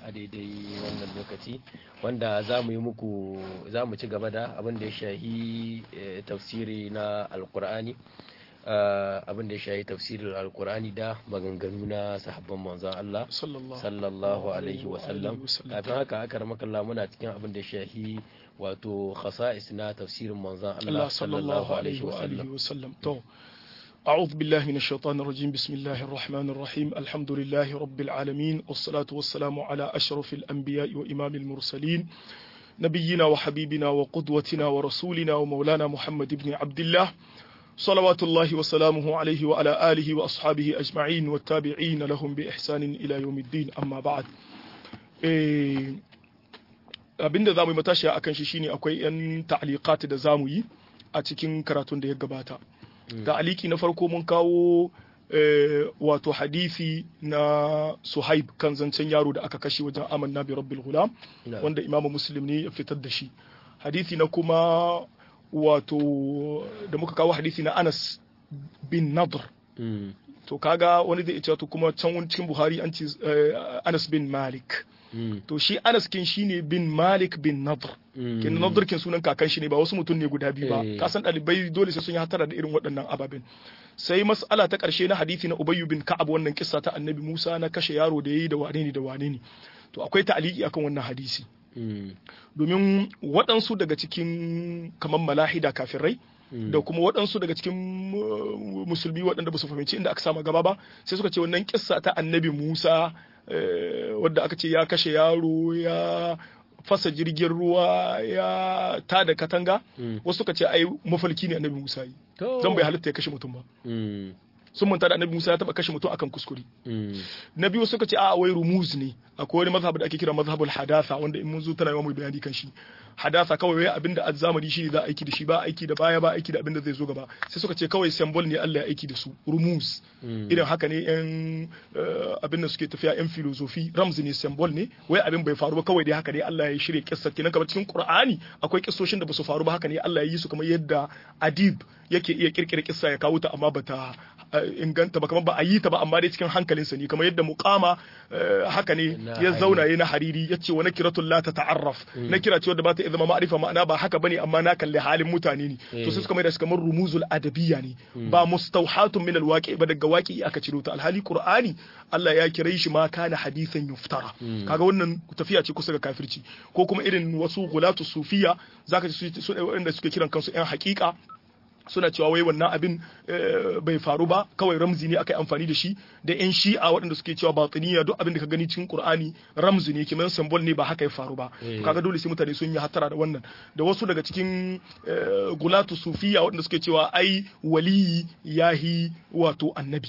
a daidai wannan lokaci wanda za mu yi muku za mu ci gaba da abin da ya shahi tafsiri na alkur'ani abin da ya shahi tafsirin alkur'ani da maganganu na sahabban manzon Allah sallallahu alaihi wasallam kafin haka aka ramakalla muna cikin abin da ya shahi wato khasa'is na tafsirin manzon Allah sallallahu alaihi wasallam to أعوذ بالله من الشيطان الرجيم بسم الله الرحمن الرحيم الحمد لله رب العالمين والصلاة والسلام على أشرف الأنبياء وإمام المرسلين نبينا وحبيبنا وقدوتنا ورسولنا ومولانا محمد بن عبد الله صلوات الله وسلامه عليه وعلى آله وأصحابه أجمعين والتابعين لهم بإحسان إلى يوم الدين أما بعد abinda za mu yi matashi a kan shi shine akwai 'yan ta'aliqat da za mu yi a cikin karatun da ya gabata ta'aliki na farko mun kawo wato hadisi na suhaib kan zancen yaro da aka kashe wajen amanna bi rabbil gulam wanda imamu muslim ne ya fitar da shi hadisi na kuma wato da muka kawo hadisi na anas bin nadr to kaga wani zai ce to kuma can cikin buhari an ce anas bin malik to shi anas kin shine bin malik bin nadr kin nadr kin sunan kakan shi ne ba wasu mutum ne guda biyu ba ka san dalibai dole sai sun yi hatara da irin waɗannan ababen sai mas'ala ta ƙarshe na hadisi na ubayyu bin ka'ab wannan kissa ta annabi musa na kashe yaro da yayi da wane ne da wane ne to akwai ta'aliki akan wannan hadisi domin waɗansu daga cikin kamar malahida kafirai da kuma waɗansu daga cikin musulmi waɗanda ba su fahimci inda aka sama gaba ba sai suka ce wannan kissa ta annabi musa wadda aka ce ya kashe yaro ya fasa jirgin ruwa ya ta da katanga wasu suka ce ai mafalki ne annabi musa yi zan bai halitta ya kashe mutum ba sun manta da annabi Musa ya taba kashe mutum akan kuskure. Na biyu suka ce a wai rumuz ne akwai wani mazhab da ake kira mazhabul hadatha wanda in mun zo tana yawan mai bayani kan shi. Hadatha kawai wai abinda azzamani shi ne za a aiki da shi ba aiki da baya ba aiki da abinda zai zo gaba sai suka ce kawai symbol ne Allah ya aiki da su rumuz. Idan haka ne yan abin da suke tafiya yan filosofi ramzi ne symbol ne wai abin bai faru ba kawai dai haka ne Allah ya shirya kissa kenan kamar cikin Qur'ani akwai kissoshin da ba su faru ba haka ne Allah ya yi su kamar yadda adib yake iya kirkira kissa ya kawo ta amma bata inganta ba kamar ba a yi ta ba amma dai cikin hankalinsa ne kamar yadda muqama haka ne ya zauna yayi na hariri yace wa nakiratul la tata'arraf na kira ce wadda ba ta zama ma'arifa ma'ana ba haka bane amma na kalli halin mutane ne to sai suka mai da shi kamar rumuzul adabiyya ne ba mustawhatun min alwaqi ba daga waqi aka ciro ta alhali qur'ani Allah ya kira shi ma kana hadithan yuftara kaga wannan tafiya ce kusa ga kafirci ko kuma irin wasu gulatu sufiya zaka ji su wanda suke kiran kansu yan haƙiƙa suna cewa wai wannan abin bai faru ba kawai ramzi ne aka yi amfani da shi da yan shi'a waɗanda suke cewa batiniya duk abin da ka gani cikin qur'ani ramzi ne kiman symbol ne ba haka ya faru ba kaga dole sai mutane sun yi hatara da wannan da wasu daga cikin gulatu sufiya waɗanda suke cewa ai waliyi yahi wato annabi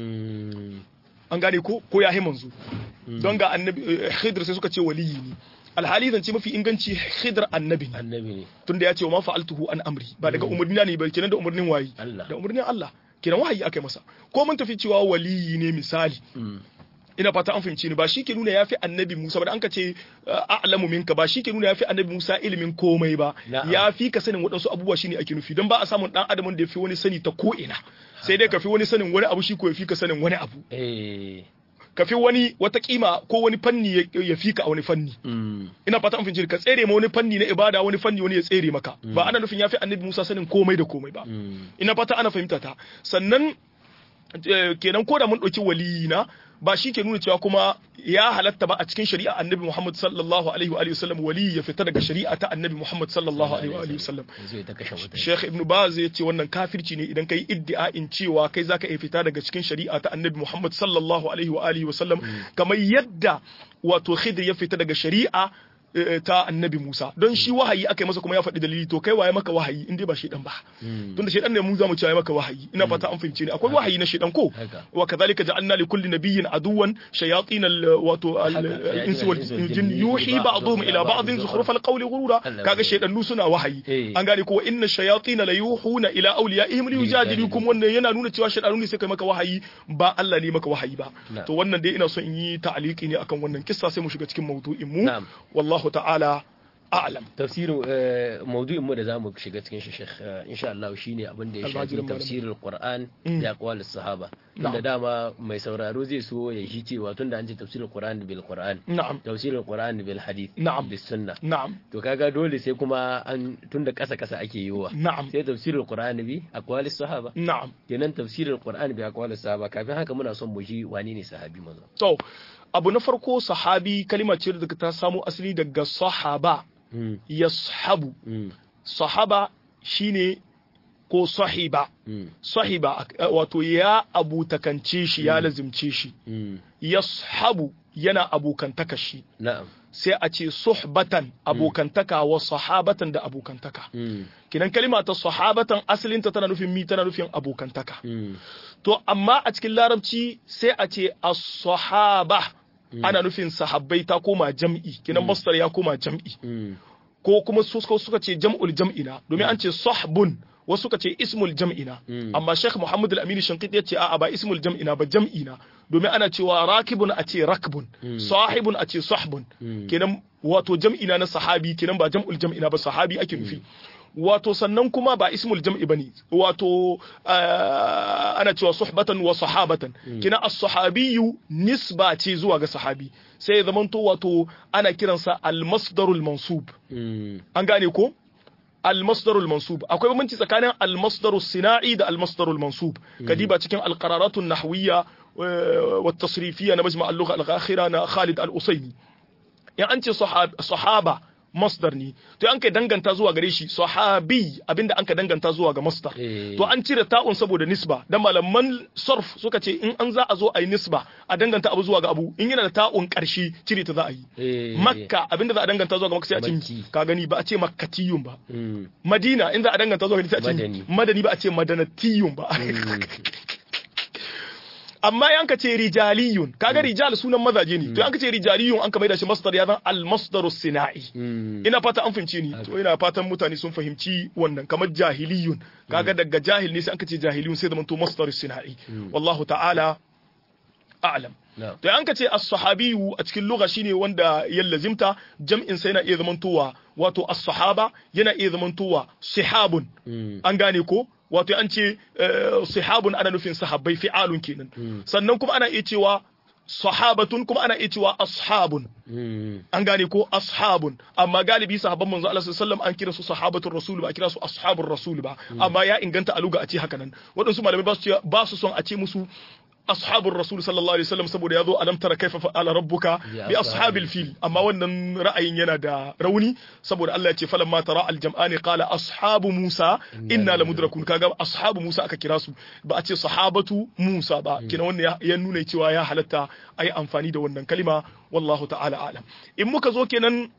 an gane ko ko yahi manzo don ga annabi khidr sai suka ce waliyi ne alhali zance mafi inganci khidr annabi ne tunda ya ce wa ma fa'altuhu an amri ba daga umarnina ne ba kenan da umarnin wayi da umarnin Allah kenan wahayi akai masa ko mun tafi cewa waliyi ne misali ina fata an fahimci ni ba shi ke nuna yafi annabi Musa ba an ka ce a'lamu minka ba shi ke nuna yafi annabi Musa ilimin komai ba yafi ka sanin waɗansu abubuwa shine ake nufi don ba a samun dan adamin da yafi wani sani ta ko ina sai dai ka fi wani sanin wani abu shi ko yafi ka sanin wani abu ka fi wani wata kima ko wani fanni ya fi ka a wani fanni ina fata an fahimci ka tsere ma wani fanni na ibada wani fanni wani ya tsere maka ba ana nufin ya fi annabi Musa sanin komai da komai ba ina fata ana fahimta ta sannan kenan ko da mun ɗauki waliyina ba shi ke nuna cewa kuma ya halatta ba a cikin shari'a annabi Muhammad sallallahu alaihi wa sallam wali ya fita daga shari'a ta annabi Muhammad sallallahu alaihi wa sallam Sheikh Ibn Baz ya ce wannan kafirci ne idan kai iddia'in cewa kai zaka iya fita daga cikin shari'a ta annabi Muhammad sallallahu alaihi wa sallam kamar yadda wato Khidr ya fita daga shari'a ta annabi Musa don shi wahayi aka yi masa kuma ya faɗi dalili to kai waye maka wahayi in dai ba shedan ba tunda shedan ne mu za mu ci maka wahayi ina fata an fahimce ni akwai wahayi na shedan ko wa kadhalika ja'alna li kulli nabiyyin aduwan shayatin wato al-insi wal jin yuhi ba'dhum ila ba'dhin zukhruf al-qawli ghurura kaga shedannu suna wahayi an gane ko inna shayatin la yuhuna ila awliyaihim li yujadilukum wannan yana nuna cewa shedanu ne sai kai maka wahayi ba Allah ne maka wahayi ba to wannan dai ina so in yi ta'aliki ne akan wannan kissa sai mu shiga cikin mawdu'in mu wallahu ta'ala a'lam tafsirin eh, maudu'in mu da zamu shiga cikin shi Sheikh eh, insha Allah shine abin da ya shafi Almajirin malam. tafsirul Qur'an Mm. da aqwal sahaba Na'am. tunda dama mai sauraro zai so ya shi cewa tunda an ce tafsirul Qur'an bil Qur'an na'am tafsirul Qur'an bil hadith Na'am. bis sunna na'am to kaga dole sai kuma an tunda kasa kasa ake yiwa na'am sai tafsirul Qur'an bi aqwal sahaba na'am kenan tafsirul Qur'an bi aqwal sahaba kafin haka muna son mu ji wane ne sahabi manzo to abu na farko sahabi kalima ce da ta samo asali daga sahaba mm yashabu mm sahaba shine ko sahiba mm sahiba eh, wato ya abutakance shi ya lazimce shi mm yashabu yana abokantaka shi na'am sai a ce suhbatan abokantaka wa sahabatan da abokantaka mm kinan kalima ta sahabatan asalinta tana nufin mi tana nufin abokantaka mm to amma a cikin larabci sai a ce as-sahaba ana nufin sahabbai ta koma jam'i kinan masdar ya koma jam'i mm ko kuma su suka suka ce jam'ul jam'ina domin an ce sahbun wasu suka ce ismul jam'ina Mm. amma Sheikh Muhammad Al-Amin Shankiti ya ce a'a ba ismul jam'ina ba jam'ina domin ana cewa rakibun a ce rakbun sahibun a ce sahbun Mm. kenan wato jam'ina na sahabi kenan ba jam'ul jam'ina ba sahabi ake nufi wato sannan kuma ba ismul jam'i bane wato ah, ana cewa suhbatan wa sahabatan kina as-sahabiyyu nisba ce zuwa ga sahabi sai ya zamanto wato ana kiransa al-masdarul mansub mm an gane ko al-masdarul mansub akwai bambanci tsakanin al-masdarus sina'i da al-masdarul mansub kadiba cikin al-qararatun nahwiyya eh, wa tasrifiyya na majma' al-lugha al-akhira na Khalid al-Usaymi in an ce sahab- sahaba masdar ne to an kai danganta zuwa gare shi sahabi abinda an ka danganta zuwa ga masdar Eh. to an cire ta'un saboda nisba dan malaman sarf suka ce in an za a zo a yi nisba a danganta abu zuwa ga abu in yana da ta'un karshe cire ta za a yi Eh. makka abinda za a danganta zuwa ga makka sai a ce Makki. ka gani ba a ce makkatiyun ba mm madina in za a danganta zuwa ga sai a ce Madani. madani ba a ce madanatiyun ba mm amma yanka ce rijaliyun kaga rijal sunan mazaje ne to yanka ce rijaliyun an ka maida shi masdar ya zan al masdarus sina'i mm ina fata an fahimci ni to ina fatan mutane sun fahimci wannan kamar jahiliyun kaga daga jahil ne sai an ka ce jahiliyun sai zaman to masdarus sina'i wallahu ta'ala a'lam na'am to an ka ce as-sahabiyu a cikin lugha shine wanda ya lazimta jam'in sai yana iya zamantowa wato as-sahaba yana iya zamantowa sihabun mm an gane ko wato an ce eh, sihabun ana nufin sahabbai fi'alun kenan sannan kuma ana iya cewa sahabatun kuma ana iya cewa ashabun mm an gane ko ashabun amma galibi sahabban manzo Allah sallallahu alaihi wasallam an kira su sahabatul rasul ba a kira su ashabur rasul ba amma ya inganta a luga a ce haka nan waɗansu malamai ba su ce- ba su son a ce musu ashabur rasul sallallahu alaihi wasallam saboda yazo alam tara kaifa fa'ala rabbuka bi ashabil fil amma wannan ra'ayin yana da rauni saboda Allah ya ce falamma tara al jam'ani qala ashabu musa inna lamudrakun kaga ashabu musa aka kira su ba a ce sahabatu musa ba kina wannan ya- ya nuna cewa ya halatta ayi amfani da wannan kalima wallahu ta'ala alam in muka zo kenan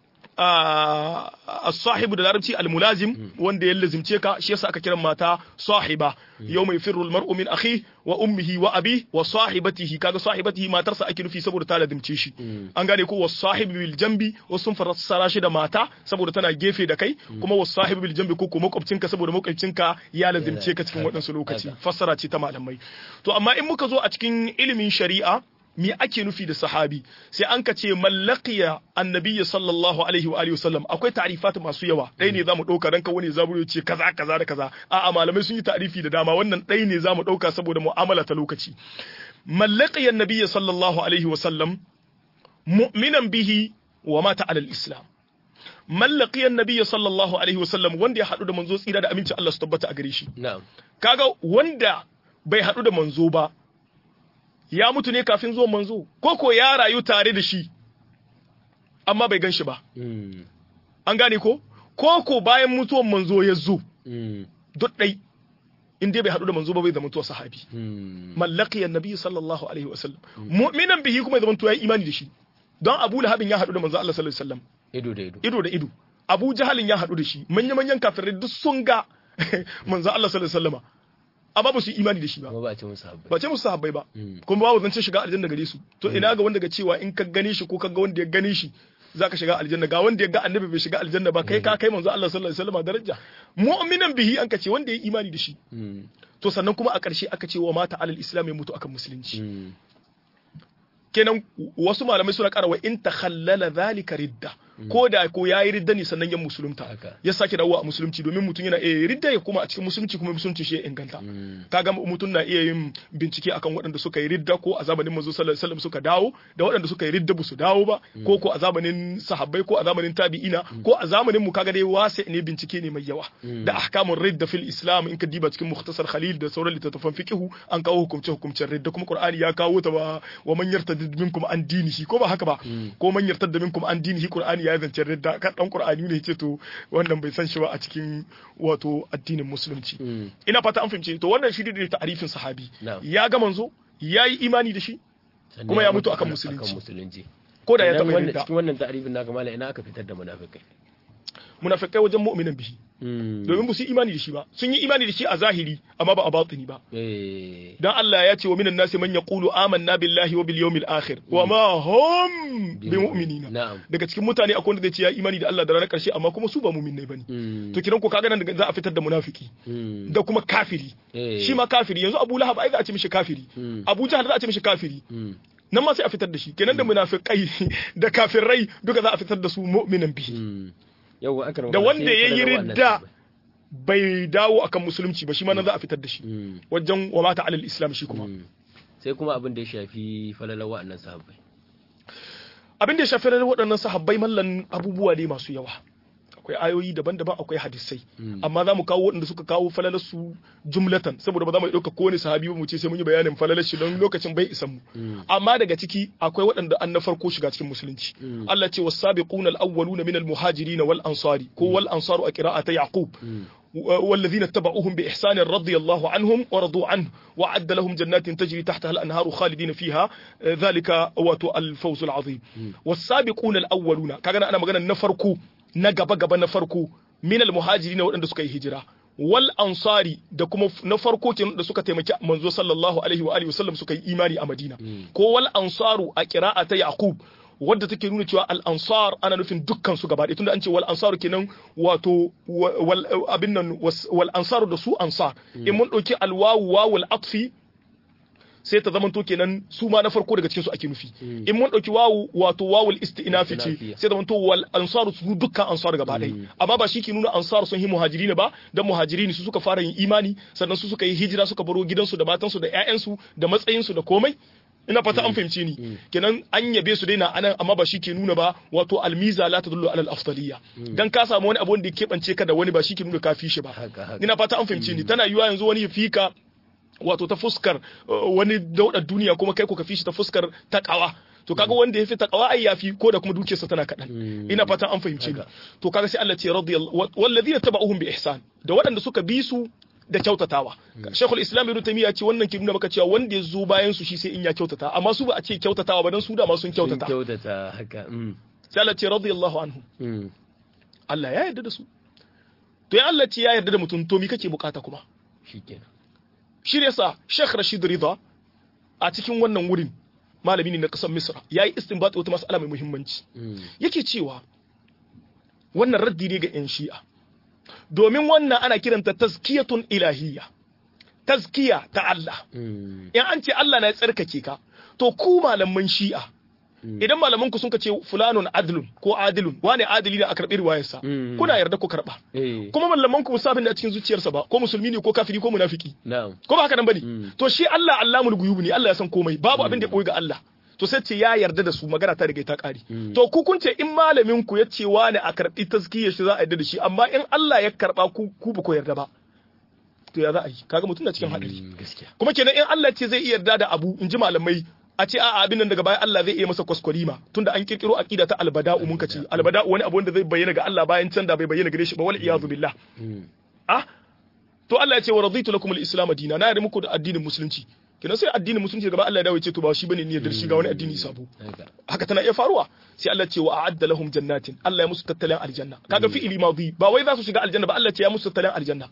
a as-sahibu da larabci al-mulazim wanda ya lazimce ka shi yasa aka kiran mata sahiba yau mai firru al-mar'u min akhi wa ummihi wa abi wa sahibatihi kaga sahibatihi matarsa ake nufi saboda ta lazimce shi an gane ko was sahibu bil jambi wasu sun fassara shi da mata saboda tana gefe da kai kuma was sahibu bil jambi ko ko makwabcinka saboda makwabcinka ya lazimce ka cikin waɗansu lokaci fassara ce ta malamai to amma in muka zo a cikin ilimin shari'a me ake nufi da sahabi sai an ka ce mallaqiya annabiyyi sallallahu alaihi wa alihi wasallam akwai ta'rifat masu yawa dai ne zamu dauka ranka wani zaburo ce kaza kaza da kaza a'a malamai sun yi ta'rifi da dama wannan dai ne zamu dauka saboda mu'amala ta lokaci mallaqiya annabiyyi sallallahu alaihi wasallam mu'minan bihi wa mata alal islam mallaqiya annabiyyi sallallahu alaihi wasallam wanda ya hadu da manzo tsira da aminci Allah su tabbata a gare shi na'am kaga wanda bai hadu da manzo ba ya mutu ne kafin zuwan manzo ko ko ya rayu tare da shi amma bai gan shi ba mm an gane ko ko ko bayan mutuwan manzo ya zo mm duk dai in dai bai haɗu da manzo ba bai zama tuwa sahabi mm mallaki annabi sallallahu alaihi wasallam mu'minan bihi kuma ya zama tuwa ya imani da shi don Abu Lahabin ya haɗu da manzo Allah sallallahu alaihi wasallam ido da ido ido da ido Abu Jahalin ya haɗu da shi manya manyan kafirai duk sun ga manzo Allah sallallahu alaihi wasallama amma ba su yi imani da shi ba kuma ba a ce musu habbai ba ce musu sahabbai ba Mm. kuma babu zancen shiga aljanna gare su to ina ga wanda ga cewa in ka gane shi ko ka ga wanda ya gane shi zaka shiga aljanna ga wanda ya ga annabi bai shiga aljanna ba kai ka kai manzo Allah sallallahu alaihi wasallam daraja mu'minan bihi an ka ce wanda ya yi imani da shi mm to sannan kuma a ƙarshe aka ce wa mata alal islam ya mutu akan musulunci mm kenan wasu malamai suna ƙara wa in takhallala zalika ridda ko da ko yayi ridda ne sannan ya musulunta Haka. ya sake dawowa a musulunci domin mutum yana iya ridda ya kuma a cikin musulunci kuma musulunci shi ya inganta kaga mutum na iya yin bincike akan waɗanda suka yi ridda ko a zamanin manzo sallallahu alaihi wasallam suka dawo da waɗanda suka yi ridda ba su dawo ba ko ko a zamanin sahabbai ko a zamanin tabi'ina ko a zamanin mu kaga dai wasi ne bincike ne mai yawa da ahkamun ridda fil islam in ka diba cikin mukhtasar khalil da sauran littattafan fiqhu an kawo hukumce hukumcen ridda kuma qur'ani ya kawo ta ba wa man yartadid minkum an dinihi ko ba haka ba ko man yartadda minkum an dinihi qur'ani ya zance ridda kan dan qur'ani ne ce to wannan bai san shi ba a cikin wato addinin musulunci ina fata an fahimce to wannan shi ne ta'arifin sahabi Na'am. ya ga manzo ya yi imani da shi Sannan kuma ya mutu akan musulunci. akan musulunci ko da ya Idan taɓa wannan- ridda cikin wannan ta'arifin naka mala ina aka fitar da munafikai munafikai wajen mu'minan bihi domin ba su yi imani da shi ba sun yi imani da shi a zahiri amma ba a batini ba eh dan Allah ya ce wa minan nasi man yaqulu amanna billahi wa bil yawmil akhir wa ma hum bi mu'minina na'am daga cikin mutane akwai wanda zai ce ya imani da Allah da ranar karshe amma kuma su ba mu'minai bane Mm. to kiran ko kaga nan daga za a fitar da munafiki Mm. da kuma kafiri Eh. shi ma kafiri yanzu Abu Lahab ai za a ce mishi kafiri Mm. Abu Jahl za a ce mishi kafiri Mm. nan ma sai a fitar da shi kenan da munafikai da kafirai duka za a fitar da su mu'minan bihi Mm. Yawwa aka da wanda ya yi ridda bai dawo akan musulunci ba shi ma nan za a fitar da shi Mm. wajen wa mata alal islam shi kuma Mm. sai kuma abin da ya shafi falalar wa'annan sahabbai abin da ya shafi ranar waɗannan sahabbai mallan abubuwa ne masu yawa akwai ayoyi daban-daban akwai hadisai amma za mu kawo waɗanda suka kawo falalar su jumlatan saboda ba za mu iya ɗauka kowane sahabi ba mu ce sai mun yi bayanin falalar shi don lokacin bai isan mu amma daga ciki akwai waɗanda an na farko shiga cikin musulunci Allah ce was-sabiquna al-awwaluna min al-muhajirin wal ansari ko wal ansaru a qira'ata yaqub والذين اتبعوهم بإحسان رضي الله عنهم ورضوا عنه وعد لهم جنات تجري تحتها الأنهار خالدين فيها آه، ذلك واتو الفوز العظيم والسابقون الأولون كان أنا مغانا نفركو نغبا غبا نفركو من المهاجرين وأن سكاي هجرة wal ansari da kuma na farko kenan da suka taimaki manzo sallallahu alaihi wa alihi wasallam suka yi imani a Madina ko wal ansaru a qira'a ta Yaqub wadda take nuna cewa al ansar ana nufin dukkan su gaba ɗaya tunda an ce wal ansaru kenan wato wa- wal abin nan was- wal ansaru da su ansar in mun dauki al wawu wawul atfi sai ta zamanto kenan su ma na farko daga cikin su ake nufi in mun dauki wawu wato wawul istinafi ce Istinafiya. sai zamanto wal ansaru su dukkan ansar gaba ɗaya amma ba shi ke nuna ansar sun yi muhajirin ba dan muhajirin su suka fara yin imani sannan su suka yi hijira suka baro gidansu da matansu da ƴaƴansu da matsayinsu da komai ina fata an fahimce ni kenan an yabe su daina anan amma ba shi ke nuna ba wato almiza la tadullu ala al-afdaliyya dan ka samu wani abu wanda ya kebance ka da wani ba shi ke nuna ka fi shi ba Haka, haka. ina fata an fahimce ni tana yiwa yanzu wani ya fika wato ta fuskar uh, wani daudar duniya kuma kai ko ka fi shi ta fuskar takawa to kaga wanda ya fi takawa ai yafi ko da kuma dukiyarsa tana kaɗan ina fatan an fahimce ni Haka. to kaga sai Allah ce radiyallahu wallazina taba'uhum bi ihsan da waɗanda suka bi su da kyautatawa Sheikhul Islam Ibn Taymiyyah ce wannan ke nuna maka cewa wanda ya zo bayan su shi sai in ya kyautata amma su ba a ce kyautatawa ba dan su da ma sun sun kyautata kyautata haka mm. sai Allah ce radiyallahu anhu Mm. Allah ya yarda da su to ya Allah ce ya yarda da mutum to me kake bukata kuma shikenan shi ne yasa Sheikh Rashid Rida a cikin wannan wurin malami ne na ƙasar Misra yayi istinbat wata mas'ala mai muhimmanci Mm. yake cewa wannan raddi ne ga 'yan shi'a domin wannan ana kiranta tazkiyatun ilahiyya tazkiya ta Allah Mm. in an ce Allah na ya tsarkake ka to ku malaman shi'a idan malaman ku sun ka ce fulanun adlun ko adilun wane adili ne a karɓi riwayarsa Mm. kuna yarda ku karɓa eh kuma malaman ku musabin da a cikin zuciyarsa ba ko musulmi ne ko kafiri ko munafiki na'am ko ba haka nan bane Mm. to shi Allah Allamul ghuyub ne Allah ya san komai babu abin da ya koyi ga Allah to sai ce ya yarda da su magana ta riga ta kare Mm. to ku kun ce in malamin ku ya ce wani a karbi tazkiyar shi za a yarda da shi amma in Allah ya karba ku ku ba ku yarda ba to ya za a yi kaga mutum na cikin hadari Mm, gaskiya kuma kenan in Allah ce zai iya yarda da abu in ji malamai a ce a'a abin nan daga baya Allah zai iya masa kwaskwarima tunda an kirkiro aqida ta albada'u mun kace albada'u wani abu wanda zai bayyana ga Allah bayan can da bai bayyana gare shi ba wal iyadu billah Mm. ah to Allah ya ce wa raditu lakum al-islam dinan na yarda muku da addinin musulunci kenan sai addinin musulunci gaba Allah ya dawo ya ce to ba shi bane ne yarda shi ga wani addini sabo haka haka tana iya faruwa sai Allah ce wa a'adda lahum jannatin Allah ya musu tattalin aljanna kaga fi'ili madhi ba wai za su shiga aljanna ba Allah ce ya musu tattalin aljanna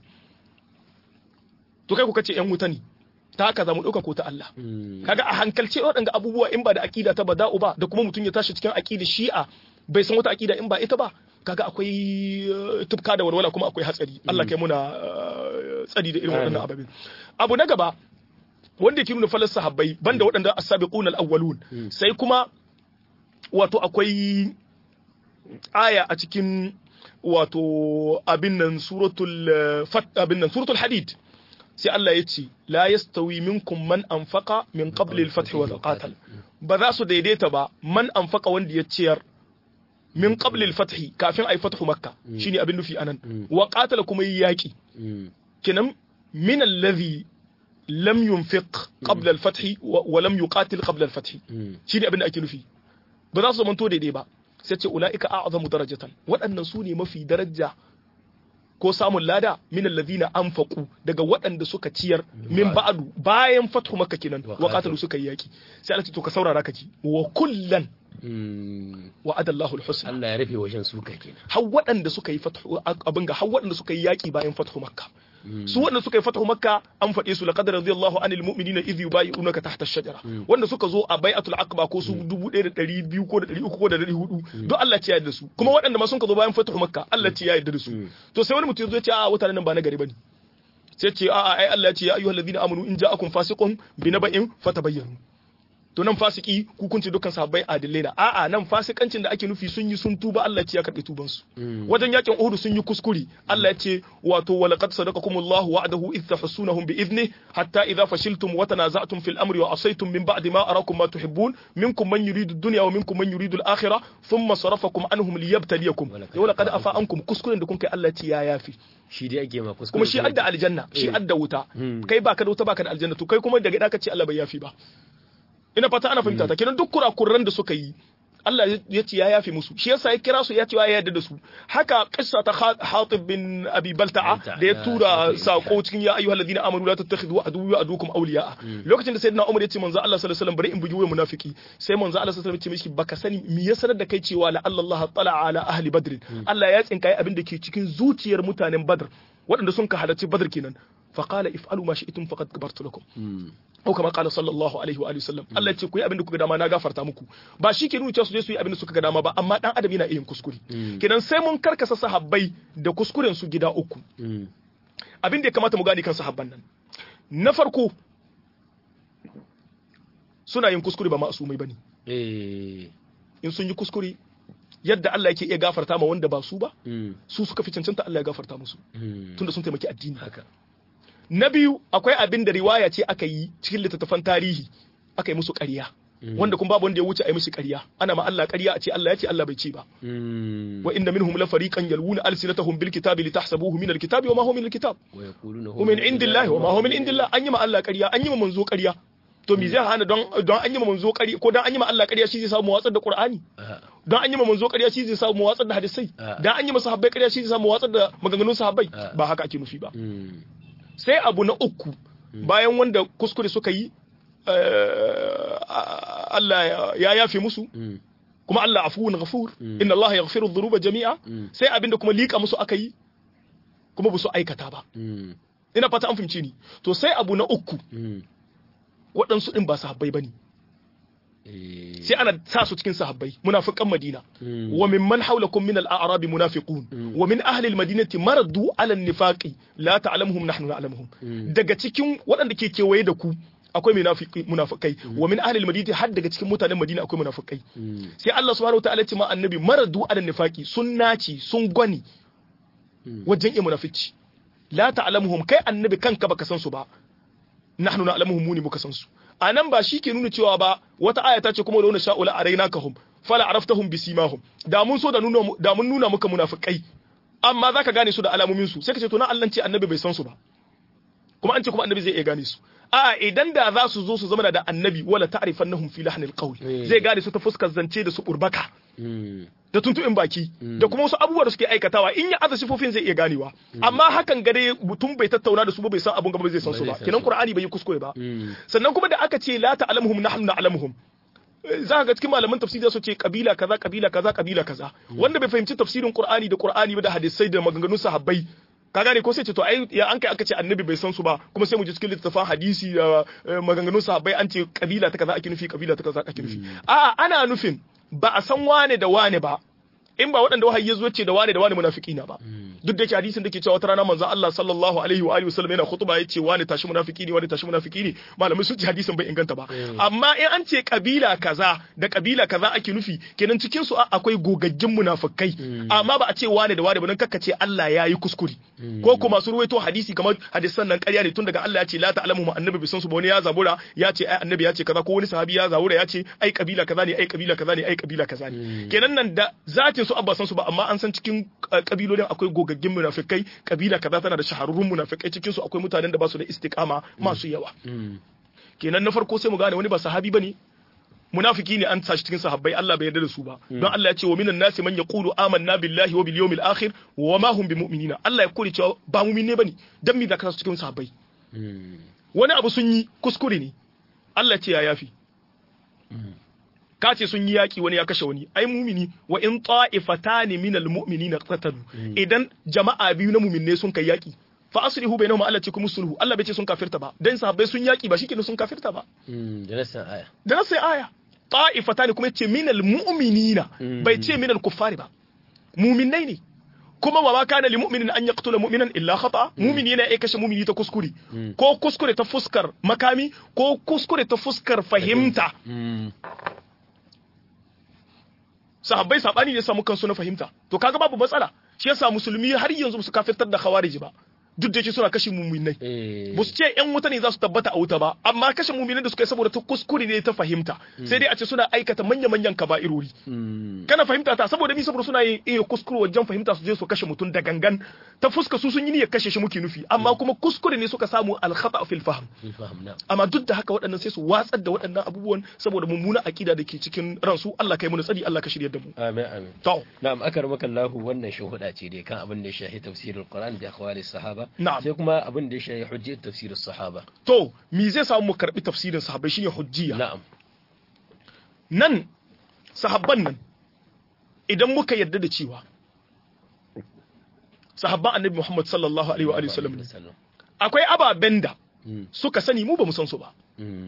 to kai ku kace yan wuta ne ta haka za mu dauka ko ta Allah Mm. kaga a hankalce waɗanga abubuwa in ba da aqida ta bada'u ba da kuma mutum ya tashi cikin aqida shi'a bai san wata aqida in ba ita ba kaga akwai eh, tufka da walwala kuma akwai hatsari Allah kai muna eh, tsari da irin waɗannan ababen abu na gaba wanda ke nuna falar sahabbai banda waɗanda as-sabiqun al-awwalun sai kuma wato akwai aya a cikin wato abin nan suratul fat abin nan suratul hadid sai Allah ya ce la yastawi minkum man anfaqa min qabli al-fath wa qatal ba za su daidaita ba man anfaqa wanda ya ciyar min qabli al-fath kafin ay fathu makka shine abin nufi anan wa qatala kuma yi yaki kenan min alladhi lam yunfiq qabla al-fath wa lam yuqatil qabla al-fath shine abin da ake nufi ba za su zamanto daidai ba sai ce ula'ika a'zamu darajatan waɗannan su ne mafi daraja ko samun lada min alladhina anfaqu daga waɗanda suka ciyar min ba'du bayan fathu makka kenan wa qatalu suka yi yaki sai Allah ce to ka saurara ka ji wa kullan wa adallahu alhusna Allah ya rufe wajen suka kenan har waɗanda suka yi fathu abin ga har waɗanda suka yi yaki bayan fathu makka su wanda suka yi fatahu makka an faɗe su laqad radiyallahu anil mu'minina idh yubayyi'unaka tahta ash-shajara wanda suka zo a bai'atul aqba ko su 1200 ko da 300 ko da 400 don Allah ya yarda su kuma waɗanda ma sun ka zo bayan fatahu makka Allah ya yarda da su to sai wani mutum ya zo ya ce a wata nan ba na gari bane sai ce a'a ai Allah ya ce ya ayyuhallazina amanu in ja'akum fasiqun binaba'in fatabayyanu to nan fasiki hukunci dukkan sahabbai adillai na a'a nan fasikancin da ake nufi sun yi sun tuba Allah ce ya karbi tuban su wajen yakin Uhud sun yi kuskure Allah ya ce wato wa laqad sadaqakumullahu wa'adahu idh tahsunahum bi idni hatta idha fashiltum wa tanaza'tum fil amri wa asaytum min ba'di ma arakum ma tuhibbun minkum man yuridu ad-dunya wa minkum man yuridu al-akhirah thumma sarafakum anhum liyabtaliyakum wa laqad afa ankum kuskuren da kun kai Allah ce ya yafi shi dai ake ma kuskure kuma shi adda aljanna shi adda wuta kai baka da wuta baka da aljanna to kai kuma daga da ka ce Allah bai yafi ba ina fata ana fahimta ta kenan duk kurakuran da suka yi Allah ya ce ya yafe musu shi yasa ya kira su ya ce ya yarda da su haka kissa ta Hatib bin Abi Balta'a da ya tura sako cikin ya ayyuhal ladina amanu la tattakhidhu aduwwa adukum awliya lokacin da sayyidina Umar ya ce manzo Allah sallallahu alaihi wasallam bari in bugi wayan munafiki sai manzo Allah sallallahu alaihi wasallam ya ce mishi baka sani me ya sanar da kai cewa la Allah tala ala ahli badr Allah ya tsinkaye abin da ke cikin zuciyar mutanen Badr waɗanda sun ka halarci Badr kenan فقال افعلوا ما شئتم فقد كبرت لكم ko kamar kala sallallahu alaihi wa sallam Allah ce ku yi abin da kuka dama na gafarta muku ba shi ke nuna cewa su je su yi abin da suka ga dama ba amma dan adam yana yin kuskure kenan sai mun karkasa sahabbai da kuskuren su gida uku abin da ya kamata mu gane kan sahabban nan na farko suna yin kuskure ba ma'asumai bane in sun yi kuskure yadda Allah yake iya gafarta ma wanda ba su ba su suka fi cancanta Allah ya gafarta musu tunda sun taimaki addini haka na biyu akwai abin da riwaya ce aka yi cikin littattafan tarihi aka yi musu ƙarya wanda kuma babu wanda ya wuce a yi musu ƙarya ana ma Allah ƙarya a ce Allah ya ce Allah bai ce ba wa inna minhum la fariqan yalwuna alsinatahum bil kitabi litahsabuhu min al kitabi wa ma huwa min al kitab wa min indillahi wa ma huwa min indillah an yi ma Allah ƙarya an yi ma manzo ƙarya to me zai hana don don an yi ma manzo ƙarya ko don an yi ma Allah ƙarya shi zai samu watsar da Qur'ani don an yi ma manzo ƙarya shi zai samu watsar da hadisai don an yi ma sahabbai ƙarya shi zai samu watsar da maganganun sahabbai ba haka ake nufi ba sai abu na uku bayan wanda kuskure suka yi Allah ya yafe musu kuma Allah afuwun ghafur inna Allah yaghfiru dhunuba jami'a sai abinda kuma lika musu aka yi kuma ba su aikata ba ina fata an fahimci ni to sai abu na uku waɗansu ɗin ba sahabbai bane sai ana sa su cikin sahabbai munafiqan madina wa mimman hawlakum min al-a'rab munafiqun wa min ahli al-madinati maradu ala an-nifaqi la ta'lamuhum nahnu na'lamuhum daga cikin waɗanda ke kewaye da ku akwai munafikai wa min ahli al-madinati har daga cikin mutanen madina akwai munafikai sai Allah subhanahu wa ta'ala ce ma annabi maradu ala an-nifaqi sun naci sun gwani wajen iya munafici la ta'lamuhum kai annabi kanka baka san su ba nahnu na'lamuhum muni muka san su a nan ba shi ke nuna cewa ba wata aya ta ce kuma launa sha'ula a raina kahum fala araftahum bisimahum da mun so da nuna da mun nuna muka munafikai amma zaka gane su da alamomin su sai ka ce to na Allah ce annabi bai san su ba kuma an ce kuma annabi zai iya gane su a idan da za su zo su zama da annabi wala ta'rifannahum fi lahnil qawl zai gane su ta fuskar zance da su burbaka da tuntuɓin baki da kuma wasu abubuwa da suke aikatawa in ya aza sifofin zai iya ganewa amma hakan gare mutum bai tattauna da su ba bai san abun gaba zai san su ba kenan qur'ani bai yi kuskure ba sannan kuma da aka ce la ta'lamuhum nahnu na'lamuhum za ga cikin malaman tafsiri su ce kabila kaza kabila kaza kabila kaza wanda bai fahimci tafsirin qur'ani da qur'ani ba da hadisai da maganganun sahabbai ka gane ko sai ce to ai ya an kai aka ce annabi bai san su ba kuma sai mu ji cikin littafin hadisi da maganganun sahabbai an ce kabila ta kaza ake nufi kabila ta kaza ake nufi a ana nufin ba a san wane da wane ba in ba waɗanda wahayi ya zo ce da wane da wane munafiki na ba duk da ke hadisin da ke cewa wata rana manzo Allah sallallahu alaihi wa alihi wasallam yana khutba yace wani tashi munafiki ne wani tashi munafiki ne malamai sun ce hadisin bai inganta ba amma in an ce kabila kaza da kabila kaza ake nufi kenan cikin su akwai gogaggin munafikai amma ba a ce wani da wani ba dan kakkace Allah ya yi kuskure ko kuma su ruwaito hadisi kamar hadisan nan ƙarya ne tun daga Allah ya ce la ta'lamu mu annabi bisan su ba wani ya zabura ya ce ai annabi ya ce kaza ko wani sahabi ya zabura ya ce ai kabila kaza ne ai kabila kaza ne ai kabila kaza ne kenan nan da zatin su abba san su ba amma an san cikin kabilolin akwai gogaggin munafikai kabila kaza tana da shahararrun munafikai cikin su akwai mutanen da ba su da istiqama masu yawa kenan na farko sai mu gane wani ba sahabi bane munafiki ne an tashi cikin sahabbai Allah bai yarda da su ba don Allah ya ce wa minan nasi man yaqulu amanna billahi wa bil yawmil akhir wa ma hum bimu'minina Allah ya kore cewa ba mu'min bane dan me zaka cikin sahabbai wani abu sun yi kuskure ne Allah ce ya yafi ka ce sun yi yaki wani ya kashe wani ai mumini wa in ta'ifatani minal mu'minina qatalu idan jama'a biyu na mu'minne sun kai yaki fa aslihu bainahum Allah ce kuma sulhu Allah bai ce sun kafirta ba dan sahabbai sun yaki ba shikenan sun kafirta ba da nasan aya da nasan aya ta'ifatani kuma yace minal mu'minina bai ce minal kuffari ba mu'minnai ne kuma wa ma kana li mu'minin an yaqtula mu'minan illa khata mu'mini yana kashe mu'mini ta kuskure ko kuskure ta fuskar makami ko kuskure ta fuskar fahimta sahabbai sabani ne samu kansu na fahimta to kaga babu matsala shi yasa musulmi har yanzu su kafirtar da khawarij ba duk da yake suna kashe muminai ba su ce yan wuta ne za su tabbata a wuta ba amma kashe muminai da suka yi saboda ta kuskure ne ta fahimta sai dai a ce suna aikata manya-manyan kaba'irori kana fahimta ta saboda mi saboda suna yin iya kuskure wajen fahimta su je su kashe mutum da gangan ta fuska su sun yi niyyar kashe shi muke nufi amma kuma kuskure ne suka samu alkhata fil fahm amma duk da haka waɗannan sai su watsar da waɗannan abubuwan saboda mummuna akida da ke cikin ransu Allah kai mu tsari Allah ka shirya da mu amin amin to na'am akramaka Allah wannan shuhuda ce dai kan abin da ya shahi tafsirul Qur'an bi akhwali sahaba Na'am. sai kuma abin da ya shahi hujjat tafsirus sahaba to me zai samu mu karbi tafsirin sahabbai shine hujjiya na'am nan sahabban nan idan muka yarda da cewa sahabban annabi Muhammad sallallahu alaihi wa alihi wasallam ne akwai ababen da suka sani mu ba mu san su ba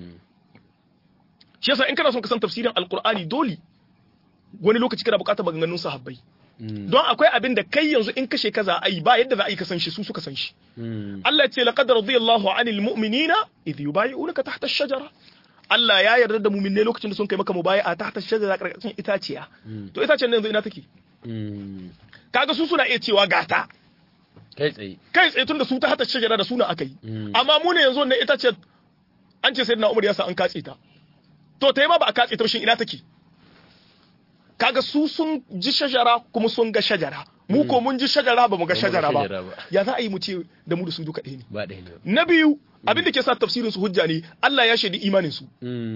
shi yasa in kana son ka san tafsirin alqur'ani dole wani lokaci kana bukatar maganganun sahabbai don akwai abin da kai yanzu in kashe kaza ai ba yadda za a yi ka san shi su suka san shi Allah ya ce laqad radiyallahu anil mu'minina idh yubayyi'unaka tahta ash-shajara Allah ya yarda da mu'minai lokacin da sun kai maka mubayi'a tahta ash-shajara karkashin itaciya to itacen nan yanzu ina take kaga su suna iya cewa gata kai tsaye kai tsaye tun da su ta hata shajara da suna aka yi amma mu ne yanzu wannan itacen an ce sayyidina Umar ya sa an katse ta to ta yi ma ba a katse ta ba shin ina take kaga su sun ji shajara kuma sun ga shajara mu ko mun ji shajara ba mu ga shajara ba ya za a yi mu ce da mu da su duka ɗaya ne ba ɗaya ne na biyu abin da ke sa tafsirin su hujja ne Allah ya shaidi imanin su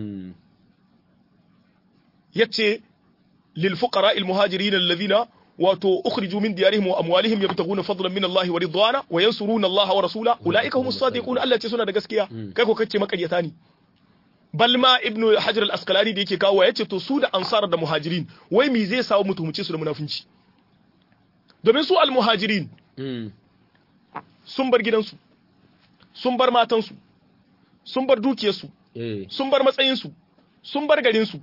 yace lil fuqara al muhajirin alladhina wato ukhriju min diyarihim wa amwalihim yabtaguna fadlan min Allah wa ridwana wa yansuruna Allah wa rasula ulaika humus sadiqun Allah ce suna da gaskiya kai ko kace makaryata ne balma ibnu hajar al-asqalani da yake kawo yace to su da ansar da muhajirin wai me zai sawo mutumci su da munafinci domin su al-muhajirin sun bar gidansu sun bar matansu sun bar dukiyarsu sun bar matsayinsu sun bar garinsu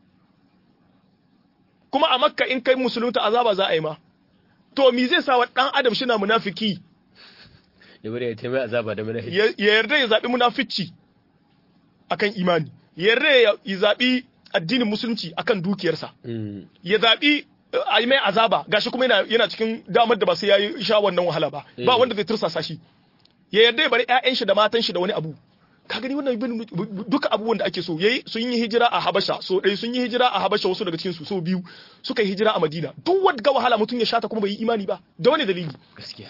kuma a makka in kai musulunta azaba za a yi ma to me zai sa wa dan adam shi na munafiki ya bari ya taimai azaba da munafiki ya yarda ya zabi munafici akan imani ya yarda ya zabi addinin musulunci akan dukiyarsa ya zabi a yi mai azaba gashi kuma yana yana cikin damar da ba sai yayi sha wannan wahala ba ba wanda zai tursasa shi ya yarda ya bari ƴaƴan shi da matan shi da wani abu ka gani wannan duka abubuwan da ake so yayi sun yi hijira a Habasha so dai sun yi hijira a Habasha wasu daga cikin su so biyu suka yi hijira a Madina duk wanda wahala mutum ya shata kuma bai yi imani ba da wani dalili gaskiya